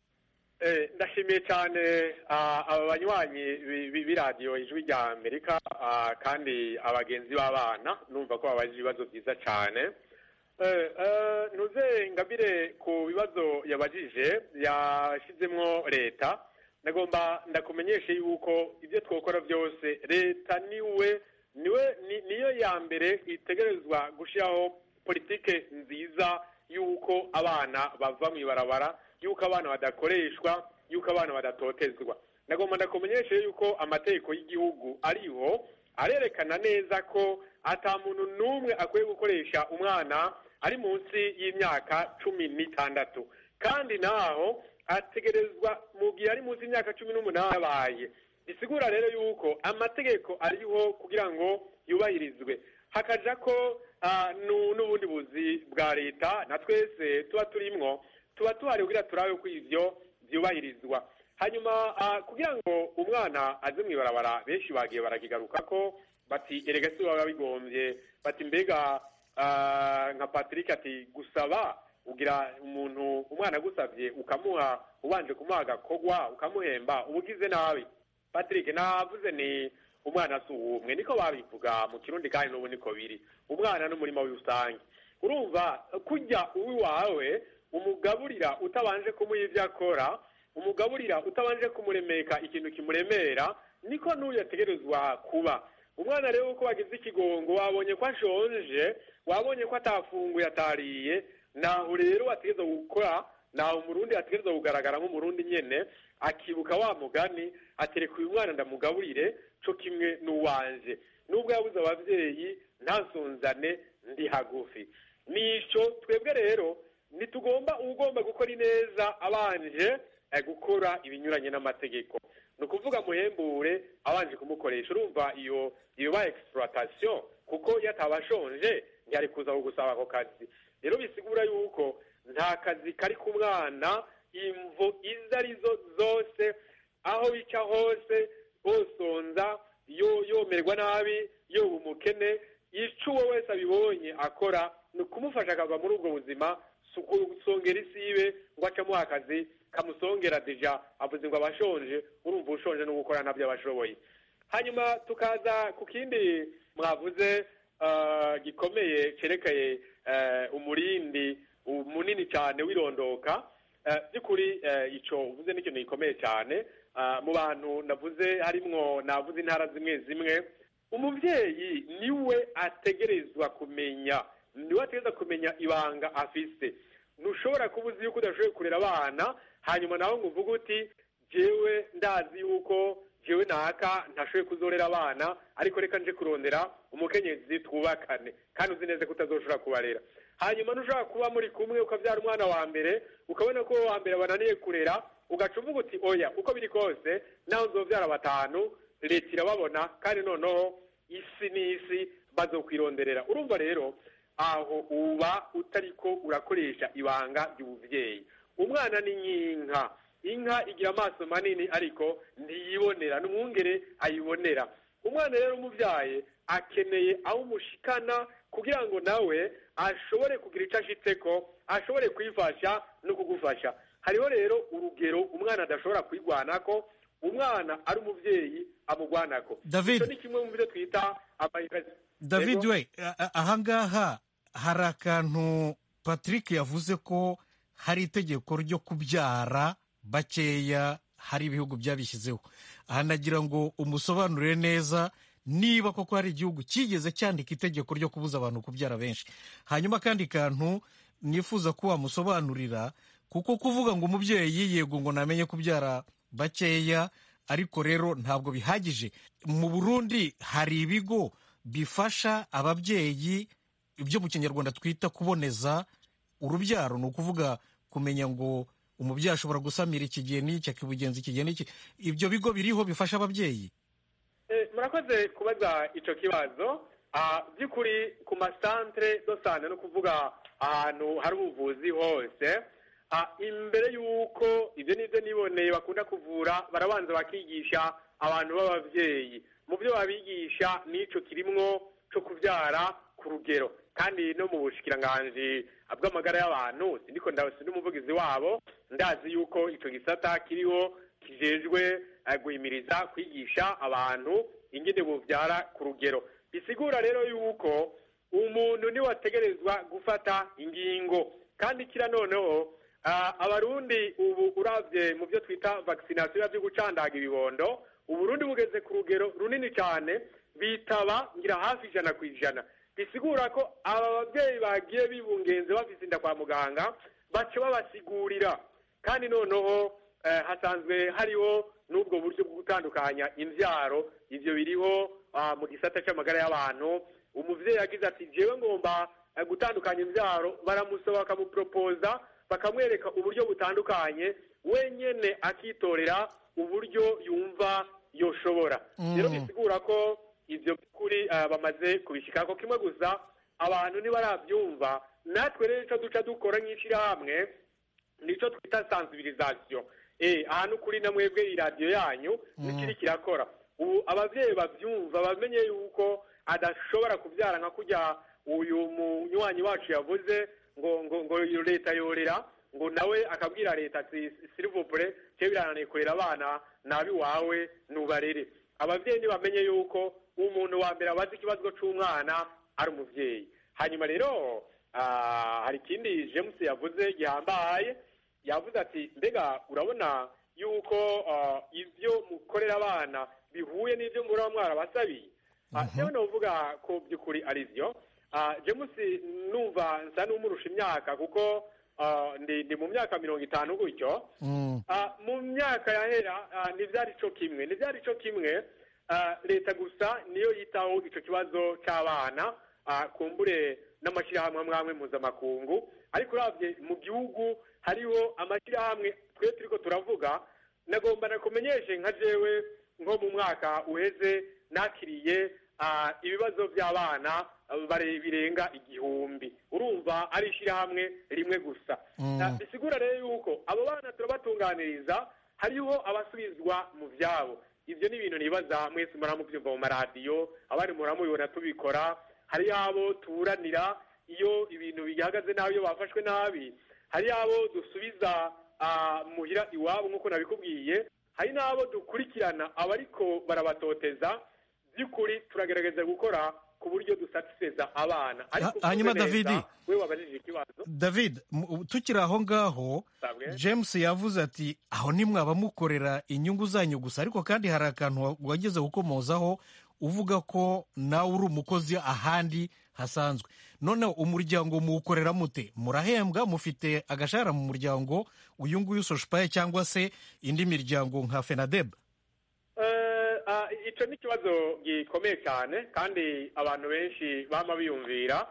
ndashimiye cyane aba banywanyi b'iradiyo ijwi rya amerika kandi abagenzi b'abana numva ko babajije ibibazo byiza cyane ntuze ngabire ku bibazo yabajije yashyizemo leta ndagomba ndakumenyeshe yuko ibyo twakora byose leta niwe niwe niyo ya mbere itegerezwa gushyiraho politike nziza y'uko abana bava mu ibarabara y'uko abana badakoreshwa y'uko abana badatotezwa ndagomba ndakumenyeshe yuko amategeko y'igihugu ariho arerekana neza ko ata muntu n'umwe akwiye gukoresha umwana ari munsi y'imyaka cumi n'itandatu kandi naho ategerezwa mu gihe ari munsi y'imyaka cumi n'umunani yabaye bisigura rero yuko amategeko ariho kugira ngo yubahirizwe hakaja ko n'ubundi buzi bwa leta na twese tuba turimwo tuba tuhari kugira turabe ko ivyo vyubahirizwa hanyuma kugira ngo umwana aze mu ibarabara benshi bagiye barakigaruka ko bati erega si baba bigombye bati mbega nka patrick ati gusaba ugira umuntu umwana agusabye ukamuha ubanje kumuha agakogwa ukamuhemba uba ugize nabi patrick navuze ni umwana si uwumwe niko babivuga mu kirundi kandi n'ubu niko biri umwana n'umurimo w'irusange urumva kujya uwiwawe umugaburira utabanje kumuha ibyo akora umugaburira utabanje kumuremeka ikintu kimuremera niko n'uyu ategerezwa kuba umwana rero uko wagize ikigongo wabonye ko ashonje wabonye ko atafunguye atariye naho rero wategereza gukora nawe umurundi ategerezwa kugaragara nk'umurundi nyene akibuka wa mugani atereka uyu mwana ndamugaburire co kimwe n'uwanje nubwo yabuze abavyeyi ntasonzane ndi hagufi nico twebwe rero ntitugomba ugomba gukora ineza abanje eh, gukora ibinyuranye n'amategeko ni ukuvuga muhembure abanje kumukoresha urumva iyo iyo ba exploitation kuko iyo ataba ashonje ntiyari kuza kugusaba ako kazi rero bisigura yuko nta kazi kari ku mwana imvo izo arizo zose aho bica hose bosonza yo yomerwa nabi yoba umukene ico uwo wese abibonye akora ni ukumufasha akava muri ubwo buzima si ukusongera isibe ngo acamuha akazi kamusongera deja avuze ngo abashonje urumva ushonje no gukora nabyo abashoboye hanyuma tukaza ku kindi mwavuze uh, gikomeye cerekeye uh, umurindi munini cyane wirondoka by'ukuri icyo uvuze ni ikintu gikomeye cyane mu bantu navuze harimwo navuze intara zimwe zimwe umubyeyi niwe ategerezwa kumenya niwe ategerezwa kumenya ibanga afise ntushobora kuba uzi yuko udashoboye kurera abana hanyuma nawe ngo uvuge uti jewe ndazi yuko jewe naka ntashoboye kuzorera abana ariko reka nje kurondera umukenyezi twubakane kandi uzi neza ko utazoshobora kubarera hanyuma ntushobora kuba muri kumwe ukabyara umwana wa mbere ukabona ko wa mbere bananiye kurera ugaca uvuga uti oya uko biri kose nawe uzobyara batanu leta irababona kandi noneho isi n'isi bazokwironderera urumva rero aho uba utariko urakoresha ibanga ry'ubuvyeyi umwana ni nk'inka inka igira amaso manini ariko ntiyibonera n'umwungere ayibonera umwana rero umubyaye akeneye aho umushikana kugira ngo nawe ashobore kugira icyo ashitseko ashobore kwifasha no kugufasha hariho rero urugero umwana adashobora kwigwanako umwana ari umubyeyi amugwanako
David.
icyo ni kimwe mu byo twita amayinvesti
david we a- ahangaha hari akantu patrick yavuze ko hari itegeko ryo kubyara bakeya hari ibihugu byabishyizeho aha nagira ngo umusobanurire neza niba koko hari igihugu cyigeze cyandika itegeko ryo kubuza abantu kubyara benshi hanyuma akandi kantu nifuza ko wamusobanurira kuko kuvuga ngo umubyeyi yego ngo namenye kubyara bakeya ariko rero ntabwo bihagije mu burundi hari ibigo bifasha ababyeyi ibyo mu kinyarwanda twita kuboneza urubyaro ni ukuvuga kumenya ngo umubyeyi ashobora gusamira iki gihe n'iki akibugenza iki gihe n'iki ibyo bigo biriho bifasha ababyeyi
Eh, murakoze kubaza ico kibazo Ah, by'ukuri ku masantere dosante no kuvuga ahantu hari ubuvuzi hose ah, imbere y'uko ibyo nibyo niboneye bakunda kuvura barabanza bakigisha abantu b'abavyeyi mu byo babigisha n'ico kirimwo co kubyara ku rugero kandi no mu bushikiranganji bw'amagara y'abantu sindiko ndabasi n'umuvugizi wabo ndazi yuko ico gisata kiriho kijejwe eh, guhimiriza kwigisha abantu ingene buvyara ku rugero bisigura rero yuko umuntu niwe ategerezwa gufata ingingo kandi kira noneho ah, abarundi ubu uravye mu byo twita vaccination byo gucandaga ibibondo uburundi bugeze ku rugero runini cyane bitaba ngira hafi ijana ku ijana bisigura ko aba babyeyi bagiye bibungenze bafise inda kwa muganga baca babasigurira kandi noneho eh, hasanzwe hariho n'ubwo buryo bwo gutandukanya imbyaro ivyo biriho ah, mu gisata c'amagara y'abantu umuvyeyi yagize ati jewe ngomba eh, gutandukanya imbyaro baramusaba bakamupropoza bakamwereka uburyo butandukanye wenyene akitorera uburyo yumva yoshobora
Mm.
rero bisigura ko ivyo by'ukuri eh, bamaze kubishikako kimwe gusa abantu ntibarabyumva natwe rero ico duca dukora nk'ishirahamwe nico twita sensibilisation eh ahantu kuri na mwebwe iradiyo yanyu nikiri kirakora ubu abavyeyi bavyumva bamenye yuko adashobora kubyara nka kurya uyu munywanyi wacu yavuze ngo ngo ngo iyo leta yorera ngo nawe akabwira leta ati silivupure cyo birananiye kurera abana nabi wawe nubarere abavyeyi ntibamenye yuko umuntu wa mbere abazi ikibazo c'umwana ari umuvyeyi hanyuma rero ah, hari ikindi james yavuze gihambaye yavuze ati mbega urabona yuko ah, ibyo mukorera abana bihuye n'ibyo muraba mwarabasabiye Ah, jewe novuga ko by'ukuri ari byo Ah, james numva nsa n'umurusha imyaka kuko ah, ndi ndi mu myaka mirongo itanu gutyo Ah, mu myaka yahera ah, ntibyari cyo kimwe ntibyari cyo kimwe ah, leta gusa niyo yitaho icyo kibazo cy'abana ah, kumbure n'amashyirahamwe amwe amwe mpuzamakungu ariko urabye mu gihugu hariho amashyirahamwe twe turiko turavuga nagomba nakumenyeshe nka jewe nko mu mwaka uheze nakiriye ah, ibibazo by'abana ah, bare- birenga igihumbi urumva ari ishyirahamwe rimwe gusa
Mm.
Ah, bisigura rero yuko abo bana turabatunganiriza hariho abasubizwa mu byabo ibyo ni ibintu nibaza mwese muramubyumva mu maradiyo abandi muramubibona tubikora hari abo tuburanira iyo ibintu bihagaze nabi iyo bafashwe nabi hari abo dusubiza ah, muhira iwabo nk'uko nabikubwiye hari n'abo dukurikirana abariko barabatoteza by'ukuri turagerageza gukora ku buryo dusatiseza abana ariko
Ha- hanyuma
uvuze neza,
Davidi.
we wabajije ikibazo
david mu- tukiri aho ngaho
Sabwe.
james yavuze ati aho nimwaba mukorera inyungu zanyu gusa ariko kandi hari akantu wa- wageze gukomozaho uvuga ko nawe uri umukozi ahandi hasanzwe noneho umuryango muwukorera mute murahembwa mufite agashahara mu muryango uyu nguyu soshipaye cyangwa se indi miryango nka fenadeb
Eh, ah, ico ni ikibazo gikomeye cyane kandi abantu benshi bama biyumvira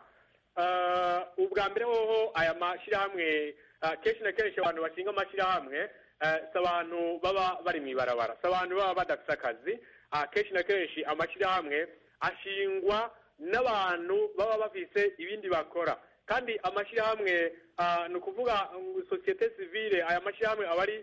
Eh, ubwa mbere hoho aya mashyirahamwe ah, kenshi na kenshi abantu bashinga amashyirahamwe eh, si abantu baba bari mu ibarabara si abantu baba badafite akazi Ah, kenshi na kenshi amashyirahamwe ashingwa n'abantu baba bafise ibindi bakora kandi amashyirahamwe ah, ni ukuvuga ngo sosiyete sivile aya mashyirahamwe aba ari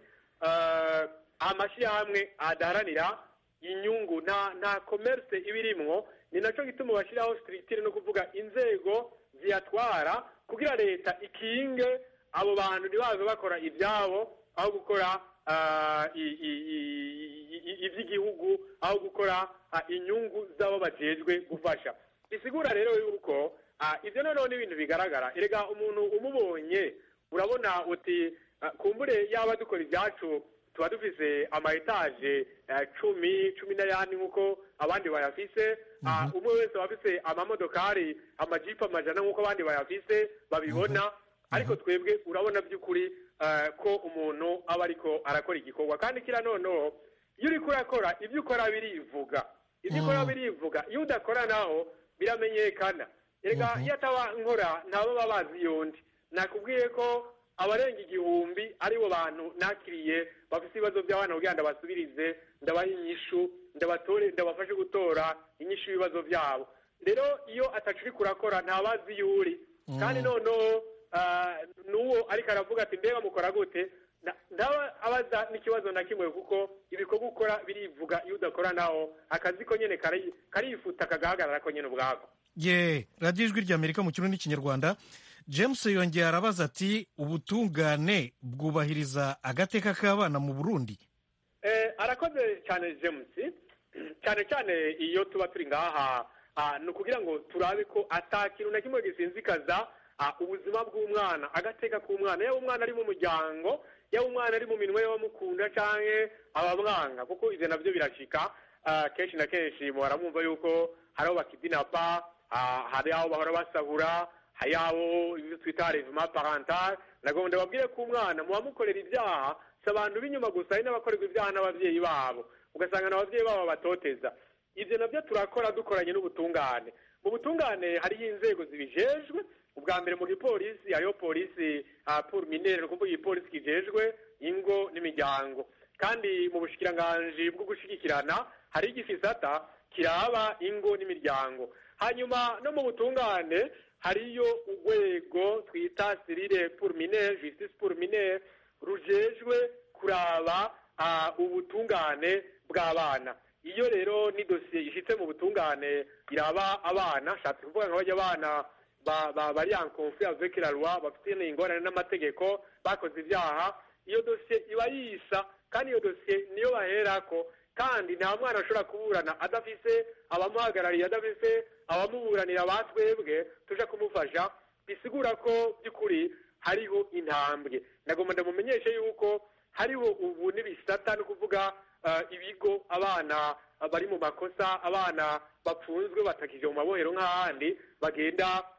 eh, amashyirahamwe adaharanira inyungu nta nta commerce iba irimwo ni nacyo gituma bashyiraho structure no kuvuga inzego ziyatwara kugira leta ikinge abo bantu ntibaze bakora ibyabo aho gukora ah, i- i- i- i- iby'igihugu aho gukora ah, inyungu z'abo bajejwe gufasha bisigura rero yuko ah, ibyo noneho ni ibintu bigaragara erega umuntu umubonye urabona uti ah, kumbure yaba dukora ibyacu tuba dufise ama etaje eh, cumi cumi n'ayandi nk'uko abandi bayafise Ah, umwe wese aba afise amamodokari amajipo amajana nk'uko abandi bayafise babibona ariko twebwe urabona by'ukuri eh, ko umuntu aba ariko arakora igikorwa kandi kira noneho iyo uriko urakora ibyo ukora birivuga ibyo ukora birivuga iyo udakora naho biramenyekana erega iyo ataba nkora ntabo baba bazi yondi nakubwiye ko abarenga igihumbi aribo bantu nakiriye bafite ibibazo by'abana kugira ngo ndabasubirize ndabaha inyishu ndabatore ndabafashe gutora inyishu y'ibibazo byabo rero iyo atacu uri kurakora ntabazi iyo uri kandi noneho ah, n'uwo ariko aravuga ati mbega mukora gute Na- ndaba abaza n'ikibazo na kimwe kuko ibikorwa ukora birivuga iyo udakora naho akazi ko nyine kari- karifuta kagahagarara ko nyine ubwako
ye radiyo ijwi ry'amerika mu kirundi n'ikinyarwanda james yongeye arabaza ati ubutungane bwubahiriza agateka k'abana mu burundi
Eh, arakoze cyane james cyane cyane iyo tuba turi ngaha ah, ni ukugira ngo turabe ko ata kintu na kimwe gisinzikaza ah, ubuzima bw'umwana agateka k'umwana yaba umwana ari mu muryango yaba umwana ari mu minwe y'abamukunda canke abamwanga kuko ivyo navyo birashika ah, kenshi na kenshi muhora mwumva yuko hari aho bakidinapa ah, hari aho bahora basahura hari aho ibyo twita revima parental nagomba ndababwire ko umwana muba mukorera ibyaha si abantu b'inyuma gusa hari n'abakorerwa ibyaha n'ababyeyi babo ugasanga n'ababyeyi babo batoteza ibyo nabyo turakora dukoranye n'ubutungane mu butungane hariho inzego zibijejwe ubwa mbere mu gipolisi hariho polisi ah, pour minere ni ukuvuga igipolisi kijejwe ingo n'imiryango kandi mu bushikiranganji bwo gushigikirana hari igisata kiraba ingo n'imiryango hanyuma no mu butungane hariyo urwego twita sirire pour minere justice pour minere rujejwe kuraba ah, ubutungane bw'abana iyo rero ni dosiye ishitse mu butungane iraba abana shatse kuvuga nka bajya abana ba- ba- bari en conflit avec la loi bafite ingorane n'amategeko bakoze ibyaha iyo dosiye iba yisa kandi iyo dosiye niyo baherako kandi nta mwana ashobora kuburana adafise abamuhagarariye adafise abamuburanira batwebwe tuja kumufasha bisigura ko by'ukuri hariho intambwe ndagomba ndamumenyeshe yuko hariho ubu n'ibisata ni ukuvuga ah, ibigo abana ah, bari mu makosa abana bapfunzwe batakije mu mabohero nk'ahandi bagenda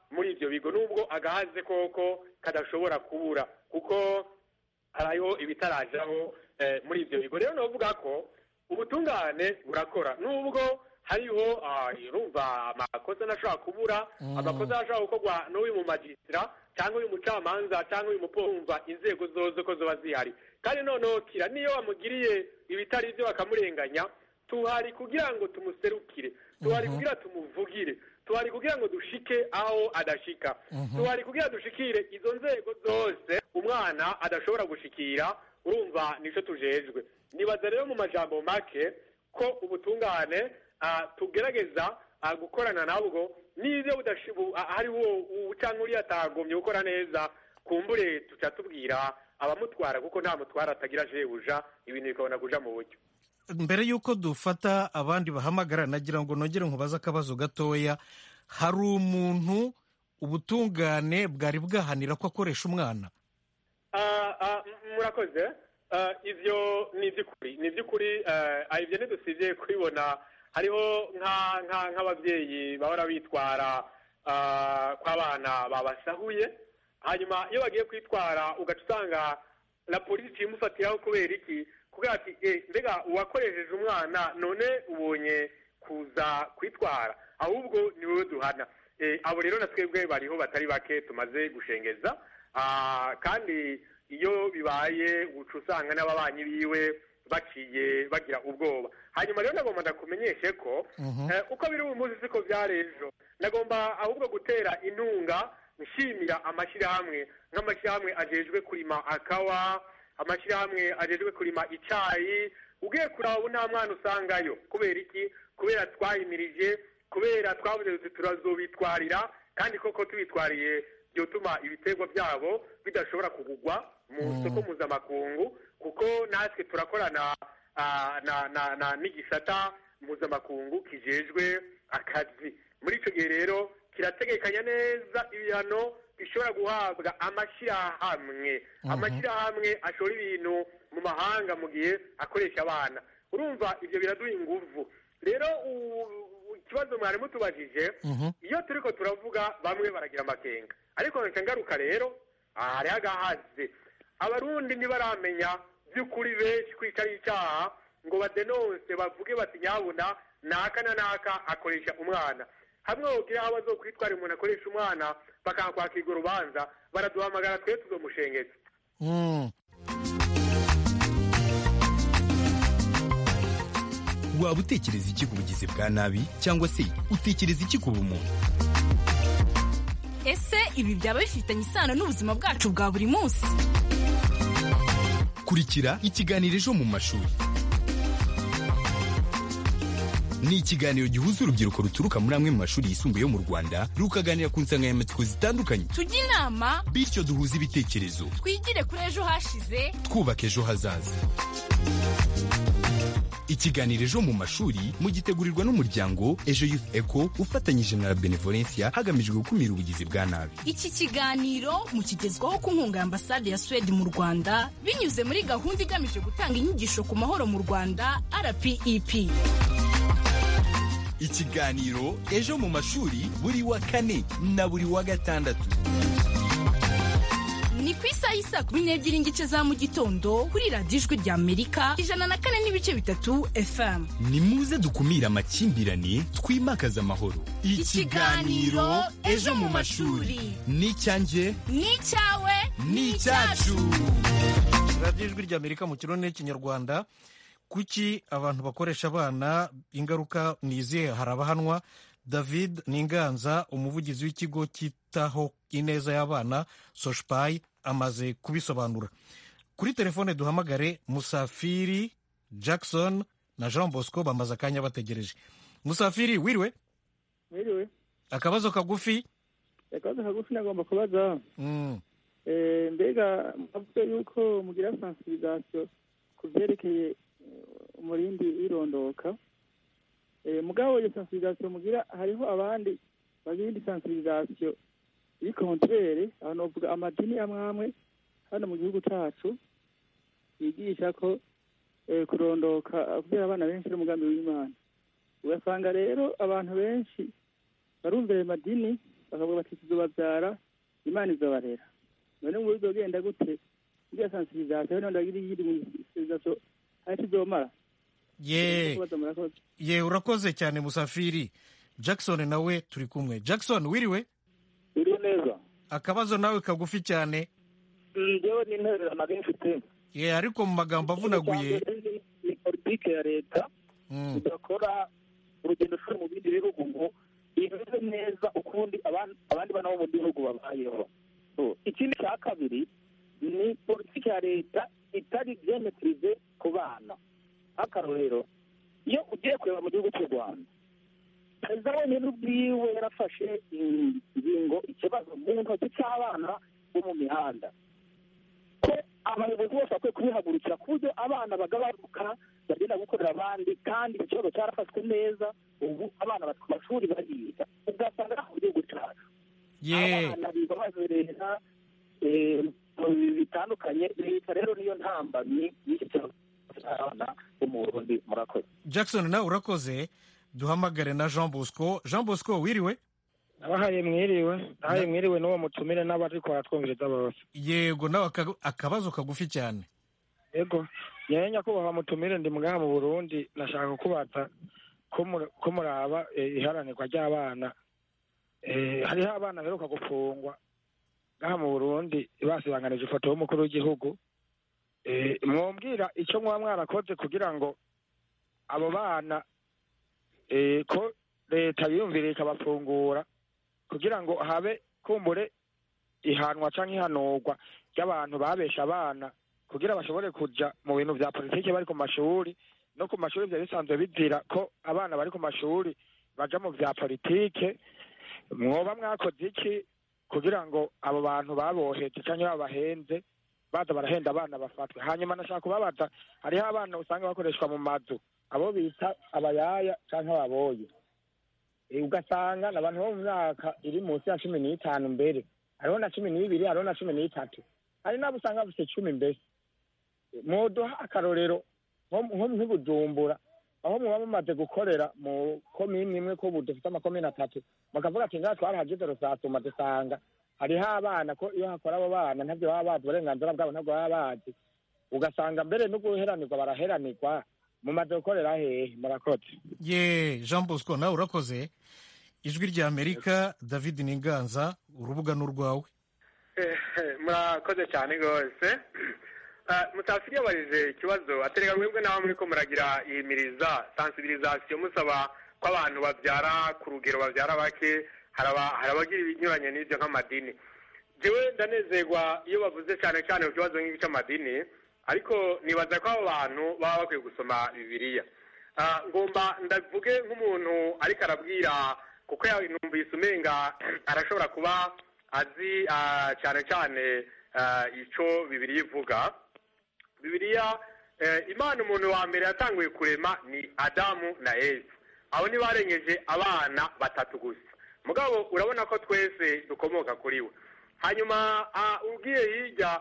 muri ibyo bigo nubwo agahaze koko kadashobora kubura kuko hariho ibitarajaho eh, muri ibyo bigo rero navuga ko ubutungane burakora nubwo hariho ah, urumva amakosa ntashobora kubura amakosa ashobora gukorwa n'uyu mu magisitira cyangwa uyu mucamanza cyangwa uyu mupolisi inzego zose ko ziba zihari kandi noneho kira niyo wamugiriye ibitari byo bakamurenganya tuhari kugira ngo tumuserukire tuhari kugira tumuvugire tuhari kugira ngo dushike aho adashika tuhari kugira dushikire izo nzego zose umwana adashobora gushikira urumva nicyo tujejwe nibaza rero mu majambo make ko ubutungane ah, tugerageza ah, gukorana nabwo n'ibyo budashibu hariho cyangwa uriya atagombye gukora neza kumbure tuca tubwira abamutwara kuko nta mutwara atagira jebuja ibintu bikabona kuja mu buryo
mbere y'uko dufata abandi bahamagara nagira ngo nongere nkubaze akabazo gatoya hari umuntu ubutungane bwari bwahanira ko akoresha umwana
Ah, ah, m- murakoze Ah, ivyo ni ivy'ukuri ni ivy'ukuri ah, ah, ivyo ntidusivye kubibona hariho nka- nka- nk'abavyeyi bahora bitwara ah, kw'abana babasahuye hanyuma iyo bagiye kwitwara ugaca usanga na polisi imufatiraho kubera iki kugira ati "Eh, mbega uwakoresheje umwana none ubonye kuza kwitwara ahubwo ni wowe duhana Eh, abo rero na twebwe bariho batari bake tumaze gushengeza Ah, kandi iyo bibaye uca usanga n'ababanyi biwe baciye bagira ubwoba hanyuma rero nagomba ndakumenyeshe ko eh, uko biri uyu munsi siko byari ejo nagomba ahubwo gutera intunga nshimira amashyirahamwe nk'amashyirahamwe ajejwe kurima akawa amashyirahamwe ajejwe kurima icyayi ugiye kuraba ubu nta mwana usangayo kubera iki kubera twahimirije kubera twavuze tuti turazobitwarira kandi koko tubitwariye byotuma ibiterwa byabo bidashobora kugugwa mu soko mpuzamakungu kuko natwe turakorana ah, na na na n'igisata mpuzamakungu kijejwe akazi muri icyo gihe rero kirategekanya neza ibihano bishobora guhabwa amashyirahamwe amashyirahamwe ashora ibintu mu mahanga mu gihe akoresha abana urumva ibyo biraduha inguvu rero u- ikibazo mwari mutubajije iyo turiko turavuga bamwe baragira amakenga ariko nka ngaruka rero aha hariho agahaze abarundi ntibaramenya by'ukuri benshi ko icyo ari icyaha ngo badenonse bavuge bati nyabuna naka na naka akoresha umwana hamwe wogira aho bazokwitwara umuntu akoresha umwana bakakwakirwa urubanza baraduhamagara twe tuzomushengeza
Mm.
waba utekereza iki ku bugizi bwa nabi cyangwa se utekereza iki ku bumuntu
ese ibi byaba bifitanye isano n'ubuzima bwacu bwa buri munsi
kurikira ikiganiro ejo mu mashuri ni ikiganiro gihuza urubyiruko ruturuka muri amwe mu mashuri yisumbuye yo mu rwanda rukaganira ku nsanganyamatsiko zitandukanye
tujye inama
bityo duhuze ibitekerezo
twigire kuri ejo hashize
twubaka ejo hazaza ikiganiro ejo mu mashuri mugitegurirwa n'umuryango ejo youth eco ufatanyije na la benevolencia hagamijwe gukumira ubugizi bwa nabi
iki kiganiro mukigezwaho ku nkunga ya ambasade ya suwede mu rwanda binyuze muri gahunda igamije gutanga inyigisho ku mahoro mu rwanda rpep
ikiganiro ejo mu mashuri buri wa kane na buri wa gatandatu
ni ku isaha y'isaa kumi n'ebyiri n'igice za mu gitondo kuri radiyo ijwi rya amerika ijana na kane n'ibice bitatu fm
ni muze dukumire amakimbirane twimakaze amahoro
Ikiganiro Ejo mu mashuri.
ni icyanjye
ni icyawe
ni icyacu
radiyo ijwi ry'amerika mu kirundi n'ikinyarwanda kuki abantu bakoresha abana ingaruka ni izihe hari abahanwa david ninganza umuvugizi w'ikigo cyitaho ineza y'abana soshpayi amaze kubisobanura kuri telefone duhamagare musafiri jackson na jean bosco bamaze akanya bategereje musafiri wiriwe
mwiriwe
akabazo kagufi
akabazo kagufi nagomba kubaza
Mm.
Eh, mbega mwavuze yuko mugira sensibilisation ku byerekeye eh, umurindi w'irondoka Eh, mugabo iyo sensibilisation mugira hariho abandi bagira indi sensibilisation iri kontrere aho novuga amadini amwe amwe hano mu gihugu cacu yigisha ko eh, kurondoka kubera abana benshi ari umugambi w'imana ugasanga rero abantu benshi barumva ayo madini
bakavuga bati tuzobabyara imana izobarera none ngo bizogenda gute iriya sansibirizasiyo none ndagira iyiri mu sansibirizasiyo aho tuzomara
ye
kubaza murakoze
ye urakoze cyane musafiri jackson nawe turi kumwe jackson wiriwe
biriho neza
akabazo nawe kagufi cyane
njyewe n'intererano nari mfite
ye ariko mu magambo avunaguye
ni politike ya leta
Mm.
idakora urugendo shuri mu bindi bihugu ngo imeze neza ukundi aban- abandi bana bo mu gihugu babayeho So, ikindi cya kabiri ni politike ya leta itari byemetirize ku bana nk'akarorero iyo ugiye kureba mu gihugu cy'u rwanda perezida wenyine ubwiwe yarafashe ingingo ikibazo mu ntoki cy'abana bo mu mihanda ko abayobozi bose bakwiye kubihagurukira ku buryo abana bagabanuka bagenda gukorera abandi kandi ikibazo cyarafashwe neza ubu abana bari ku mashuri bariga ugasanga nta mu gihugu cyacu
ye
abana biga bazerera eh, mu bintu bitandukanye leta rero niyo ntambamyi y'iki kibazo cy'abana bo mu burundi murakoze
jackson nawe urakoze duhamagare na jean bosco jean bosco wiriwe
abahaye mwiriwe abahaye mwiriwe n'uwo mutumire n'abariko baratwumviriza bose
yego nawe aka- akabazo kagufi cyane
yego nyewe nyakubahwa mutumire ndi muganga mu burundi nashaka kukubaza ko mur- ko muraba eh, iharanirwa ry'abana Eh, hariho abana baheruka gufungwa ngaha mu burundi basibanganije ifoto y'umukuru w'igihugu Eh, mwumvira icyo mwaba mwarakoze kugira ngo abo bana eh, ko leta yiyumvira ikabafungura kugira ngo habe kumbure ihanwa canke ihanurwa ry'abantu babesha abana kugira bashobore kuja mu bintu vya politiki bari ku mashuri no ku mashuri vyari bisanzwe bizira ko abana bari ku mashuri baja mu vya politike mwoba mwakoze iki kugira ngo abo bantu baboheje canke babahenze baza barahenda abana bafatwe hanyuma nashaka kubabaza hariho abana usanga bakoreshwa mu mazu abo bita abayaya canke ababoye Eh, ugasanga ni abantu bo mu myaka iri munsi ya cumi n'itanu mbere hariho na cumi n'ibiri hariho na cumi n'itatu hari n'abo usanga bafite cumi mbese mwoduha akarorero nko nko nk'ibujumbura aho muba mumaze gukorera mu komini imwe ko ubu dufite amakomini atatu bakavuga ati ngaha twarahageze rusatuma dusanga hariho abana ko iyo hakora abo bana ntabyo baba bazi uburenganzira bwabo ntabwo baba bazi ugasanga mbere no guheranirwa baraheranirwa mumaze gukorera hehe murakoze
ye jean bosco nawe urakoze ijwi rya amerika david ninganza urubuga ni urwawe
murakoze cyane rwose musafiri yabarije ikibazo atereka mwebwe nawe muri ko muragira iyimiriza sansibirizasiyo musaba ko abantu babyara ku rugero babyara bake hari abagira ibinyuranye n'ibyo nk'amadini njyewe ndanezerwa iyo bavuze cyane cyane ku kibazo nk'iki cy'amadini ariko nibaza ko abo bantu baba bakwiye gusoma bibiliya ngomba ndavuge nk'umuntu ariko arabwira kuko numvise umenga arashobora kuba azi cyane cyane icyo bibiliya ivuga bibiliya imana umuntu wa mbere yatanguye kurema ni adamu na esi abo ntibarengeje abana batatu gusa mugabo urabona ko twese dukomoka kuri we hanyuma ubwiye hirya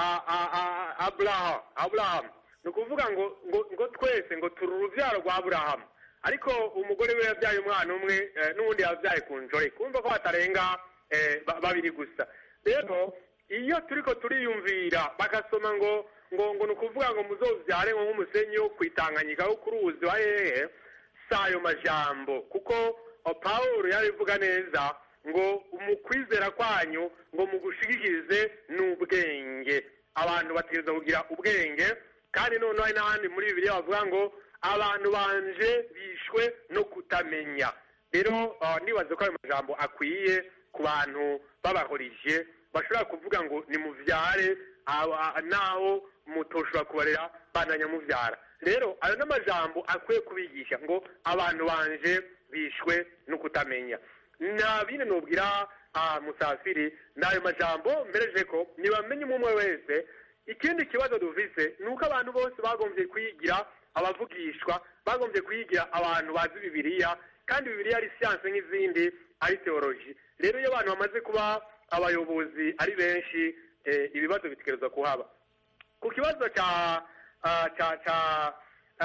aburahamu ni ukuvuga ngo ngo twese ngo turi urubyaro rwa aburahamu ariko umugore we yabyaye umwana umwe n'ubundi yabyaye ku njore kumva ko batarenga babiri gusa rero iyo turi ko turiyumvira bagasoma ngo ngo ngo ni ukuvuga ngo muzobyare nko nk'umusenyi wo kwitanganyika wo kuri uzi wa hehe si ayo majambo kuko paul yabivuga neza ngo mu kwizera kwanyu ngo mugushigikirize n'ubwenge abantu bategereza kugira ubwenge kandi noneho hari n'ahandi muri bibiri bavuga ngo abantu banje bishwe no kutamenya rero nibaze ko ayo majambo akwiye ku bantu babahorije bashobora kuvuga ngo ni mubyare naho mutoshobora kubarera bananyamubyara rero ayo n'amajambo akwiye kubigisha ngo abantu banje bishwe no kutamenya nta bindi nubwira musafiri ni ayo majambo mbereje ko ntibamenye umwe wese ikindi kibazo dufise ni uko abantu bose bagombye kuyigira abavugishwa bagombye kuyigira abantu bazi bibiliya kandi bibiliya ari siyanse nk'izindi ari teoloji rero iyo abantu bamaze kuba abayobozi ari benshi ibibazo bitegerezwa kuhaba ku kibazo cya cya cya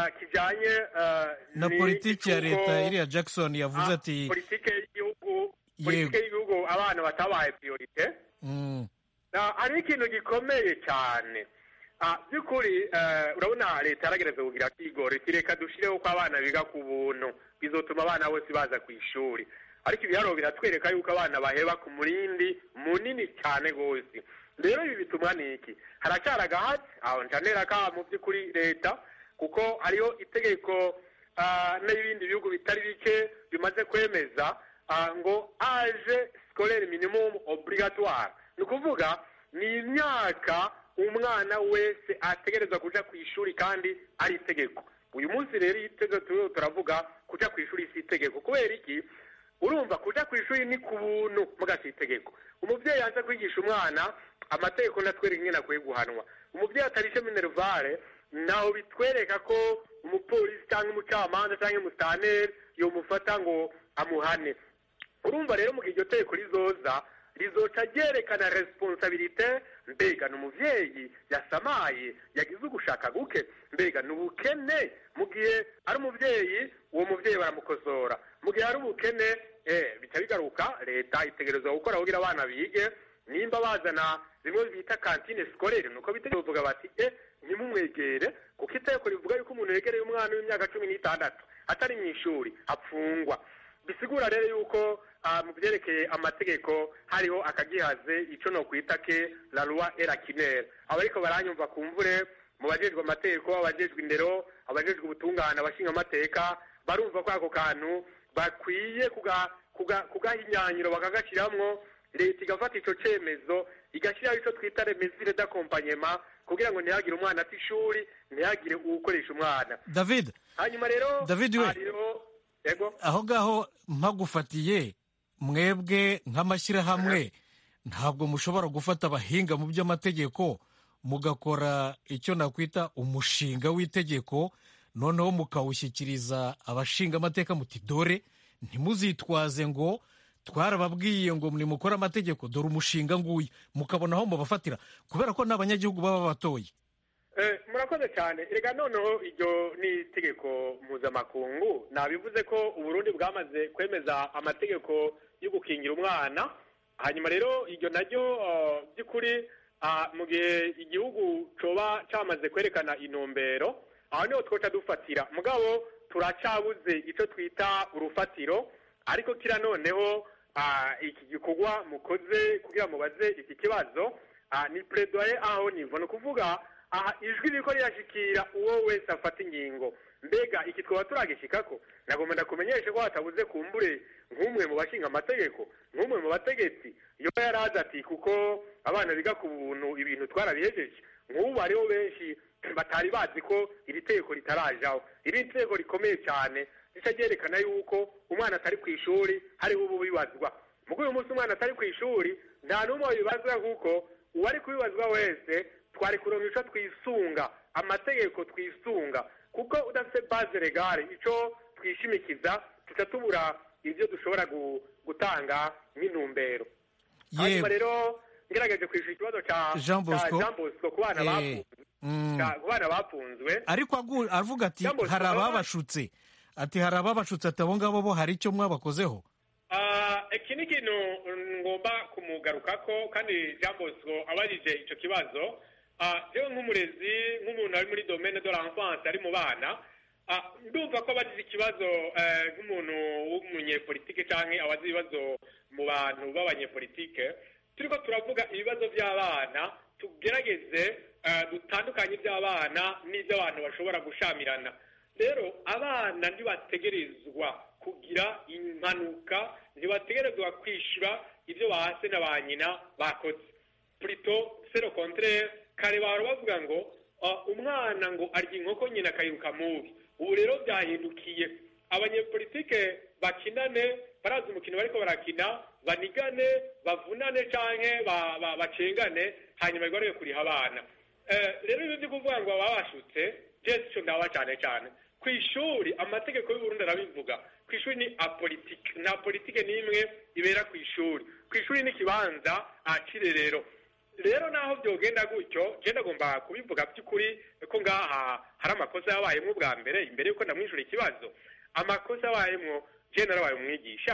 kijyanye
na politiki ya leta iriya jackson yavuze ati
politiki y'igihugu politike y'igihugu abana batabaye priorite hariho ikintu gikomeye cyane by'ukuri urabona leta yaragereza kugira akigoro iti reka dushyireho ko abana biga ku buntu bizotuma abana bose baza ku ishuri ariko ibiharuro biratwereka yuko abana baheba ku murindi munini cyane rwose rero ibi bitumwa ni iki haracyari agahatsi aho ncanera ka mu by'ukuri leta kuko hariho itegeko n'ibindi bihugu bitari bike bimaze kwemeza ngo aje sikorere minimumu obligatoire ni ukuvuga ni imyaka umwana wese ategerezwa kuja ku ishuri kandi ari itegeko uyu munsi rero itegeko turiho turavuga kuja ku ishuri si itegeko kubera iki urumva kuja ku ishuri ni ku buntu muga si itegeko umubyeyi aza kwigisha umwana amategeko ndatwereka ingene akwiye guhanwa umubyeyi atarishe minervare naho bitwereka ko umupolisi cyangwa umucamanza cyangwa umusitaneri yomufata ngo amuhane urumva rero mu gihe iryo tegeko rizoza rizoca ryerekana responsabilite mbega ni umubyeyi yasamaye yagize ugushaka guke mbega ni ubukene mu gihe ari umubyeyi uwo mubyeyi baramukosora mu gihe ari ubukene bica bigaruka leta itegerezwa gukora kugira abana bige nimba bazana bimwe bita kantine sikorere nuko bitegereje bavuga bati e ntimumwegere kuko itegeko rivuga yuko umuntu yegereye umwana w'imyaka cumi n'itandatu atari mu ishuri apfungwa bisigura rero yuko mu byerekeye amategeko hariho akagihaze icyo no kwita ke la loi erakinere aba ariko baranyumva ku mvure mu bajejwe amategeko abajejwe indero abajejwe ubutungane abashinga amateka barumva ko ako kantu bakwiye kugaha imyanyiro bakagashyiramwo leta igafata icyo cyemezo igashyiraho icyo twita remezire d'akompanyema kugira ngo ntihagire umwana ati ishuri ntihagire uwukoresha umwana
david
hanyuma rero
david we aho ngaho mpagufatiye mwebwe nk'amashyirahamwe ntabwo mushobora gufata abahinga mu by'amategeko mugakora icyo nakwita umushinga w'itegeko noneho mukawushyikiriza abashinga amateka muti dore ntimuzitwaze ngo twarababwiye ngo nimukore amategeko dore umushinga nguyu mukabona aho mubafatira kubera ko n'abanyagihugu baba batoye
murakoze cyane reka noneho iryo ni itegeko mpuzamakungu nabivuze ko uburundi bwamaze kwemeza amategeko yo gukingira umwana hanyuma rero iryo naryo by'ukuri mu gihe igihugu coba cyamaze kwerekana intumbero aho niho twoca dufatira mugabo turacyabuze icyo twita urufatiro ariko kira noneho iki gikorwa mukoze kugira mubaze iki kibazo ni peredoye aho nivo ni ukuvuga aha ijwi riko rirashikira uwo wese afata ingingo mbega iki twaba turagishikako nagomba ndakumenyeshe ko hatabuze kumbure nk'umwe mu bashinga amategeko nk'umwe mu bategetsi iyo yarazi ati kuko abana biga ku buntu ibintu twarabihejeje nk'ubu hariho benshi batari bazi ko iri tegeko ritarajaho iri tegeko rikomeye cyane rica ryerekana yuko umwana atari ku ishuri hariho ubu bibazwa muko uyu munsi umwana atari ku ishuri nta n'umwe wabibazwa kuko uwari kubibazwa wese twari kuronka icyo twisunga amategeko twisunga kuko udafite baze regare icyo twishimikiza tuca tubura ibyo dushobora gutanga nk'intumbero hanyuma rero ngerageje kwishyura ikibazo cya jean bosco ku bana bafunzwe
ariko avuga ati hari ababashutse ati hari ababashutse ati abo ngabo bo hari icyo mwabakozeho
iki ni ikintu ngomba kumugarukako kandi jean bosco abajije icyo kibazo rero nk'umurezi nk'umuntu ari muri domene de l'enfance ari mu bana ndumva ko abagize ikibazo nk'umuntu w'umunyepolitike cyangwa abazi ibibazo mu bantu b'abanyepolitike turi ko turavuga ibibazo by'abana tugerageze dutandukanye iby'abana n'iby'abantu bashobora gushamirana rero abana ntibategerezwa kugira impanuka ntibategerezwa kwishyura ibyo bahase na ba nyina bakoze purito sero kontere kare bahora bavuga ngo umwana ngo arya inkoko nyina akayiruka mubi ubu rero byahindukiye abanyepolitike bakinane barazi umukino bariko barakina banigane bavunane canke bacengane hanyuma bigarure kuriha abana rero ibyo byo kuvuga ngo babashutse jesi ico ndaba cane cane ku ishuri amategeko y'uburundi arabivuga ku ishuri ni apolitike nta politike n'imwe ibera ku ishuri ku ishuri ni ikibanza cirerero rero naho byogenda gutyo je ndagomba kubivuga by'ukuri ko ngaha hari amakosa yabayemwo bwa mbere imbere yuko ndamwishyura ikibazo amakosa yabayemwo je narabaye umwigisha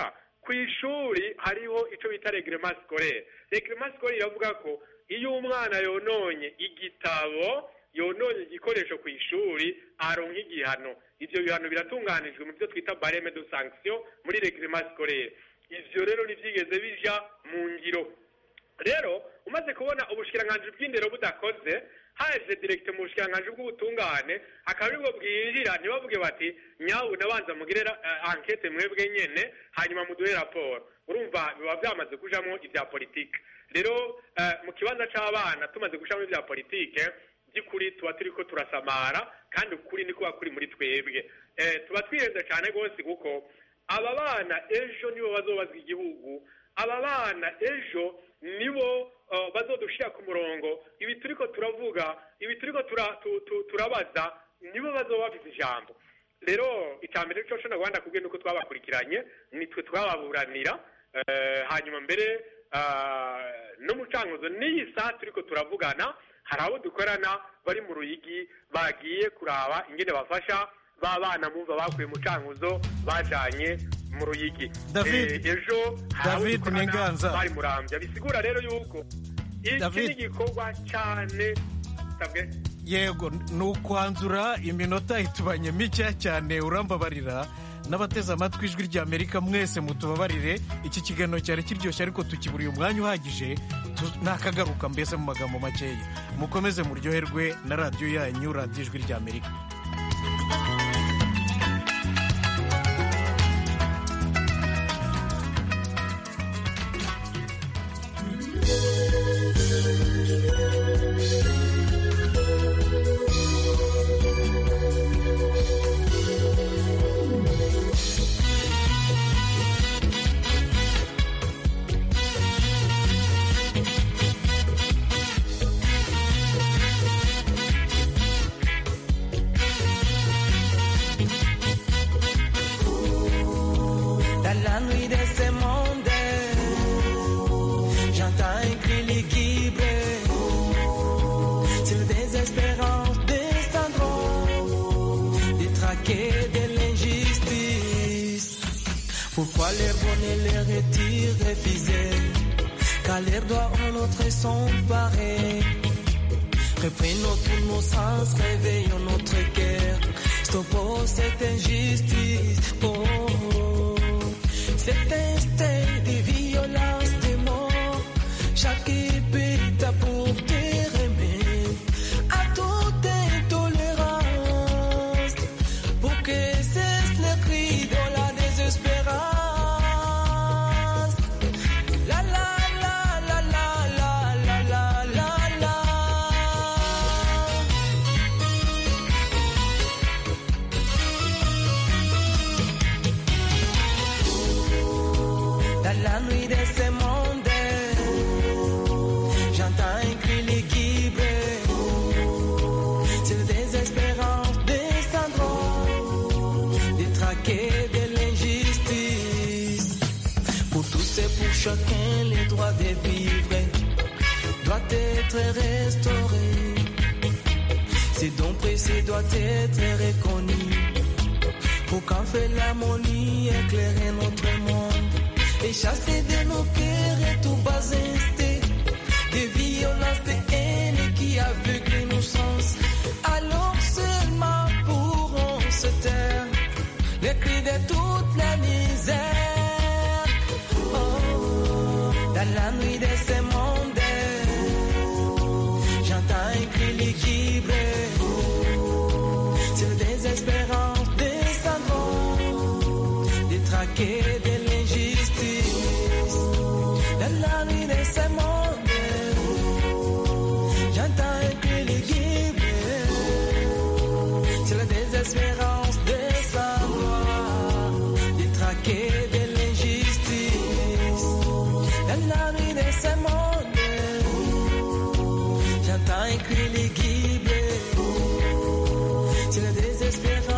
ku ishuri hariho icyo bita regrema sikorere regrema sikorere iravuga ko iyo umwana yononye igitabo yononye igikoresho ku ishuri aronka igihano ibyo bihano biratunganijwe mu byo twita bareme de sanction muri regrema sikorere ivyo rero ntivyigeze bija mu ngiro rero umaze kubona ubushikiranganji bw'indero budakoze haje direkite mu bushikiranganji bw'ubutungane akaba aribwo bwinjira ntibavuge bati nyawu nabanza mugire uh, ankete mwebwe nyene hanyuma muduhe raporo urumva biba byamaze kujamo ibya politike rero uh, mu kibanza c'abana tumaze gushamo ibya politike by'ukuri tuba turiko turasamara kandi ukuri ni kuba kuri muri twebwe eh, tuba twihenze cyane rwose kuko aba bana ejo nibo bazobazwa igihugu aba bana ejo nibo uh, bazodushira ku murongo ibi turiko turavuga ibi turiko tura, tu, tu, turabaza nibo bazoba bafite ijambo rero icambere cyo cyo nagwanda kubwe nuko twabakurikiranye nitwe twababuranira uh, hanyuma mbere uh, no mucanguzo n'iyi saa turiko turavugana hari abo dukorana bari mu ruyigi bagiye kuraba ingene bafasha ba bana mumva bakuye mu cankuzo bajanye mu ruyigi
David
ejo
David Ninganza
bari murambya bisigura rero yuko iki ni igikorwa cyane
yego ni ukwanzura iminota itubanye mike cyane urambabarira n'abateze amatwi ijwi rya amerika mwese mutubabarire iki kiganiro cyari kiryoshye ariko tukiburiye umwanya uhagije nakagaruka mbese mu magambo makeya mukomeze muryoherwe na radiyo yanyu radiyo ijwi rya amerika
Pourquoi les bons et les retirs refusés Car les doigts en notre sont parés Reprenons tous nos sens, réveillons notre cœur Stoppons cette injustice oh, Cet instinct de violence, de mort Chaque épée t'a pour te remettre À toute intolérance Pour que cesse le cri de la désespérance La la la la la la la la la la Dans la nuit de ce monde J'entends un cri liquide C'est la désespérance des syndromes Des traqués de l'injustice Pour tous et pour chacun les droits de vivre Doit être restauré Ces dons précieux doivent être reconnus Pour qu'en fait l'harmonie éclairer notre monde et chasser de nos cœurs et tout bas instinct des violences, des haines qui aveuglent nos sens. Alors seulement pourront se taire les cris de toute la misère. Oh, dans la nuit de ce monde, j'entends un cri liquide. C'est la désespérance des savants, des traqués de l'injustice. Dans la nuit de ce monde, j'entends un cri liquide. C'est la désespérance des savants, des traqués de l'injustice. Dans la nuit de ce monde, j'entends un cri liquide. C'est la désespérance